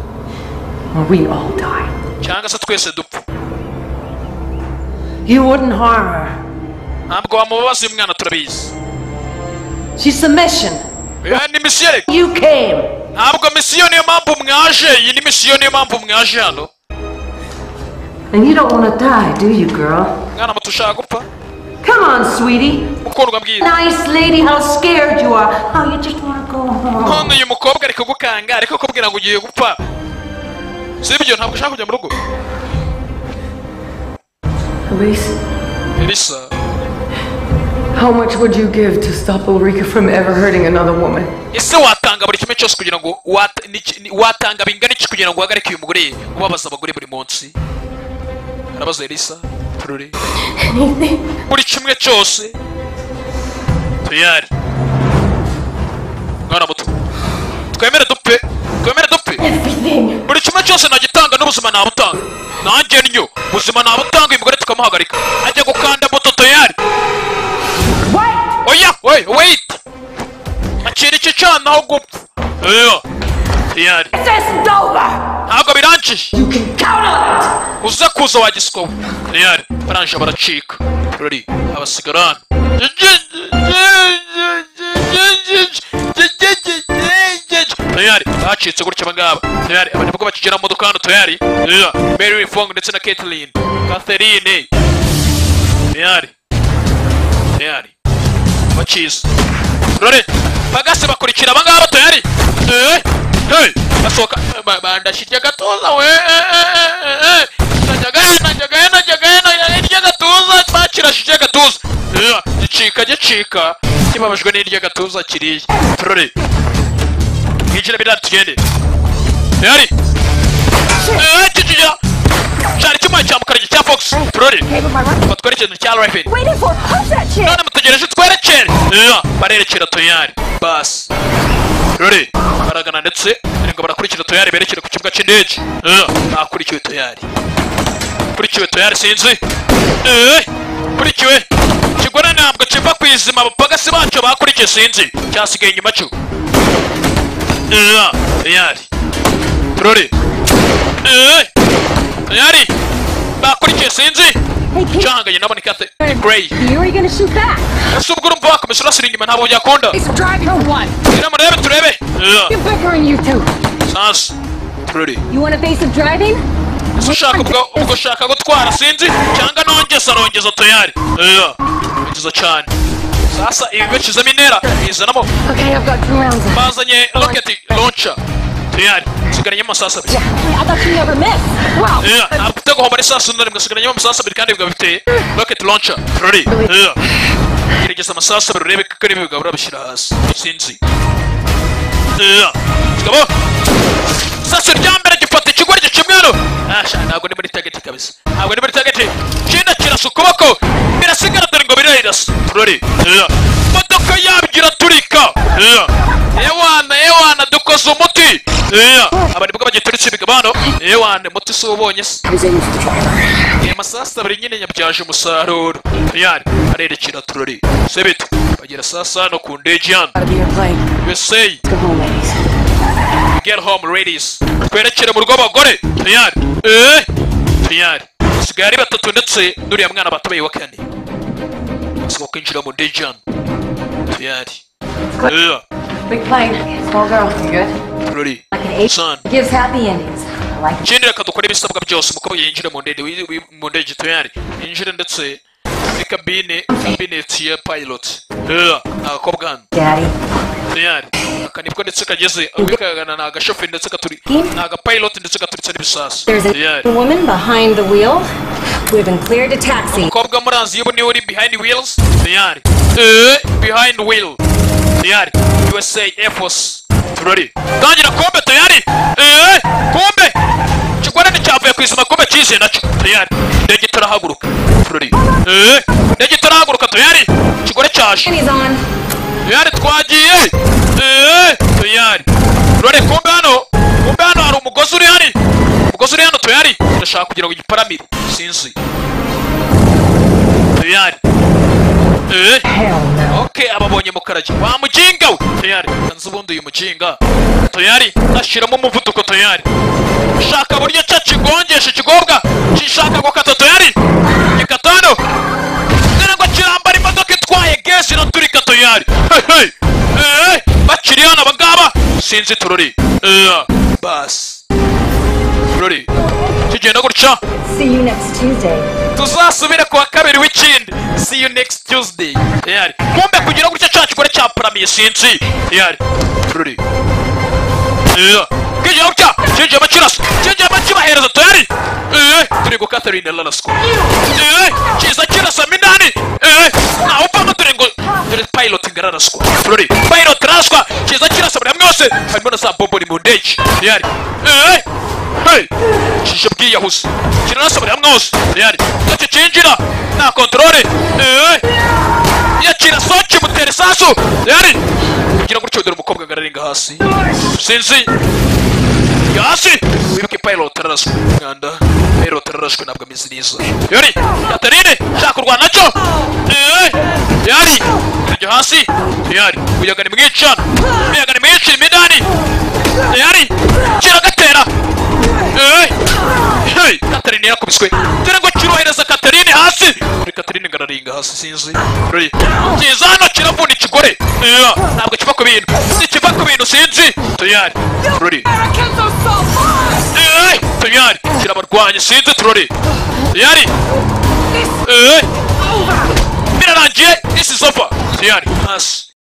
or we all die. cyangwa se twese dupfa You wouldn't harm her. ntabwo wamubabaza uyu mwana turabizi She's the mission. Oya, ni misiyoni You came. ntabwo misiyo niyo mpamvu mwaje iyi ni misiyo niyo mpamvu mwaje hano And you don't want to die, do you, girl? mwana muto ushaka gupfa Come on, sweetie. mukundwa mbwira Nice lady, how scared you are. Oh, you just want to go home. none uyu mukobwa ari kugukanga ariko kubwira ngo ugiye gupfa si ibyo ntabwo ushaka kujya mu rugo Elise, elisa how much would you give to stop Ulrika from ever hurting another woman? ese watanga buri kimwe cyose kugira ngo wat- niki- ni- watanga bingana iki kugira ngo uhagarike uyu mugore ubabaza abagore buri munsi arabaza elisa turore buri kimwe cyose tuyari mwana muto twemere dupfe twemere dupfe buri kimwe cyose nagitanga n'ubuzima nabutanga nanjye nyo ubuzima nabutanga uyu mugore tukamuhagarika ajya gukanda moto tuyari oya we wait akira iki cyana aho gupfa oya tuyari ntabwo birangije uza kuza wagiswa we tuyari barangije baracika ruri abasigara hano tuyari bacitse gutya abangaba tuyari abantu nibwo bakigera mu modoka hano tuyari Yeah. mary fong ndetse na caitlin catherine tuyari tuyari bakizi rore bagase bakurikira abangaba tuyari Eh, hey, basohoka Ba- ba- ndashirya gatuza we eh, eh, eh, eh. najyagayo najyagayo najyagayo najyaga gatuza bakirashije gatuza Eh, gicika gicika kibabajwe n'irya gatuza kiriya turore mwinjire biriya tugende tuyari Eh, kikijya cyari icyuma cya mukara cya fox turore batware ikintu cya rifin Waiting for push that shit. none mutegereje twerekere Yeah, barerekera toyari basi rore baragana ndetse ngo barakurikira toyari berekere ku kibuga cy'indege Yeah, bakurikiwe toyari kurikiwe toyari sinzi Eh, kurikiwe kigore ntabwo kiva ku izima abapagasi bacyo bakurikiye sinzi cyasigaye inyuma cyo Yeah, toyari rore Eh, toyari bakurikiye sinzi cyahanganye nabone kate Gray. You are gonna shoot back. ese ubwo urumva wakomeza urasira inyuma ntabwo byakunda Driving for one. gira murebe turebe You bickering, you two. sansi turere You want evasive driving? ese ushaka ubwo ubwo ushaka gutwara sinzi cyangwa nongeza arongeza toyari nongeza cyane sasa ibi bicizemo intera bizanamo Okay, I've got two rounds. left. bazanye roketi lonca toyari nsigaranye amasasa abiri Yeah, I thought you never miss. Wow. Yeah, ntabwo ufite guhomba n'isasu na rimwe nsigaranye amasasu abiri kandi bikaba biteye roketi lonca turere gerageza amasasu abiri urebe ko ari bigabura bishyira hasi sinzi Yeah. Kigabo. Sasu rya mbere gifata ikigori gicimwero. Asha ntabwo ni muri target kabisa. Ntabwo ni muri target. Kinda kirasa ukuboko. Birasigara dore ngo birayirasa. Turori. Yeah. Modoka yabyo iraturika. Yeah. Ewana, ewana dukoze umuti. Yeah. Abari bwo bagituritse ibigabano. Ewana, umuti si ubonye se. Aya masasa abiri nyine yabyaje umusaruro. Yari arerekera turori. Sebito. Bagera sasa no ku ndege hano. USA. Get home ladies. Twerekere mu rugo abagore. Tayari. Eh? Tayari. Sigaye ari batatu ndetse n'uriya mwana batabaye wa kane. Basaba kwinjira mu ndege hano. Tayari. Yeah. Big plane. Small girl. You good? Turori. Son. Gives happy endings. I like it. Jendera kadukora ibisabwa byose umukobwa yinjire mu ndege wi- wi- mu ndege tuyari yinjire ndetse muri kabine kabineti ya pilot Yeah, agakobwa hano Daddy. tuyari aka nibwo ndetse kageze awikagana ni agashoferi ndetse katuri ni agapilot ndetse gaturitse n'ibisasu There's Tuyari. a woman behind the wheel. We've been cleared to taxi. umukobwa muranzi yewe niwe uri behind wheels tuyari Eh, behind wheel tuyari usa air force turari tangira kombe tayari eee kombe kigorane cyavuye ku isima kombe cyishe nacyo tayari indege itarahaguruka turari eee indege itarahaguruka tayari kigore cyaje tayari twagiye eee tayari turari kombe hano kombe hano hari umugozi uri hari umugozi uri hano tayari turashaka kugira ngo igiparamire sinzi tayari Eh? Okay, ababonye mukaraji wa mukinga we tayari nzi ubundi uyu mukinga tayari ashyiramo umuvuduko tayari shaka buryo cya kigongesha ikigobwa gishaka gukata tayari gikata hano dore ngo kirambara imodoka itwaye gesi iraturika tayari Hey, hey. Eh, bakiri hano abangaba sinzi turori Eh, basi turori kigenda gutya See you next Tuesday. tuzasubire ku wa kabiri w'ikindi see you next tuesday tayari kumbe kugira gutya cya kigore cya paramiye sinzi tayari tururi Yeah. kigira gutya kijyemo kirasa kijyemo kibahereza tayari Eh, turi ku katarine larasco kiza kirasa minani Eh, ntawe upfamo turi ngo turi pilot ngo araraswa tururi pilot araraswa kiza kirasa buri hamwe hose harimo na za bomboni mu ndege tayari Eh, hey kije bwiyahuze kirarasa buri hamwe hose tayari ntacyo kinjira nta kontorore Eh, iyo kirasohoka kimutera isasu tayari kugira ngo utyo dore umukobwa ngo ararenga hasi sinzi yasi wibuke pilot araraswe mwanda pilot araraswe ntabwo ameze neza yari katarine shaka kurwana nacyo Eh, yari iryo hasi yari umuyaga ni mwinshi hano umuyaga ni mwinshi imidani yari kiragatera Eh, hey, katarine yakubiswe dore ngo kirohereza katarine hasi kuri katarine ngo araringa hasi sinzi Ruri, kiza hano kiravuna ikigore Eh, ntabwo kiva ku bintu ntikiva ku bintu sinzi tayari ruri Eh, tayari kirabarwanya sinzi turori tayari Eh, birarangiye this is over tayari hasi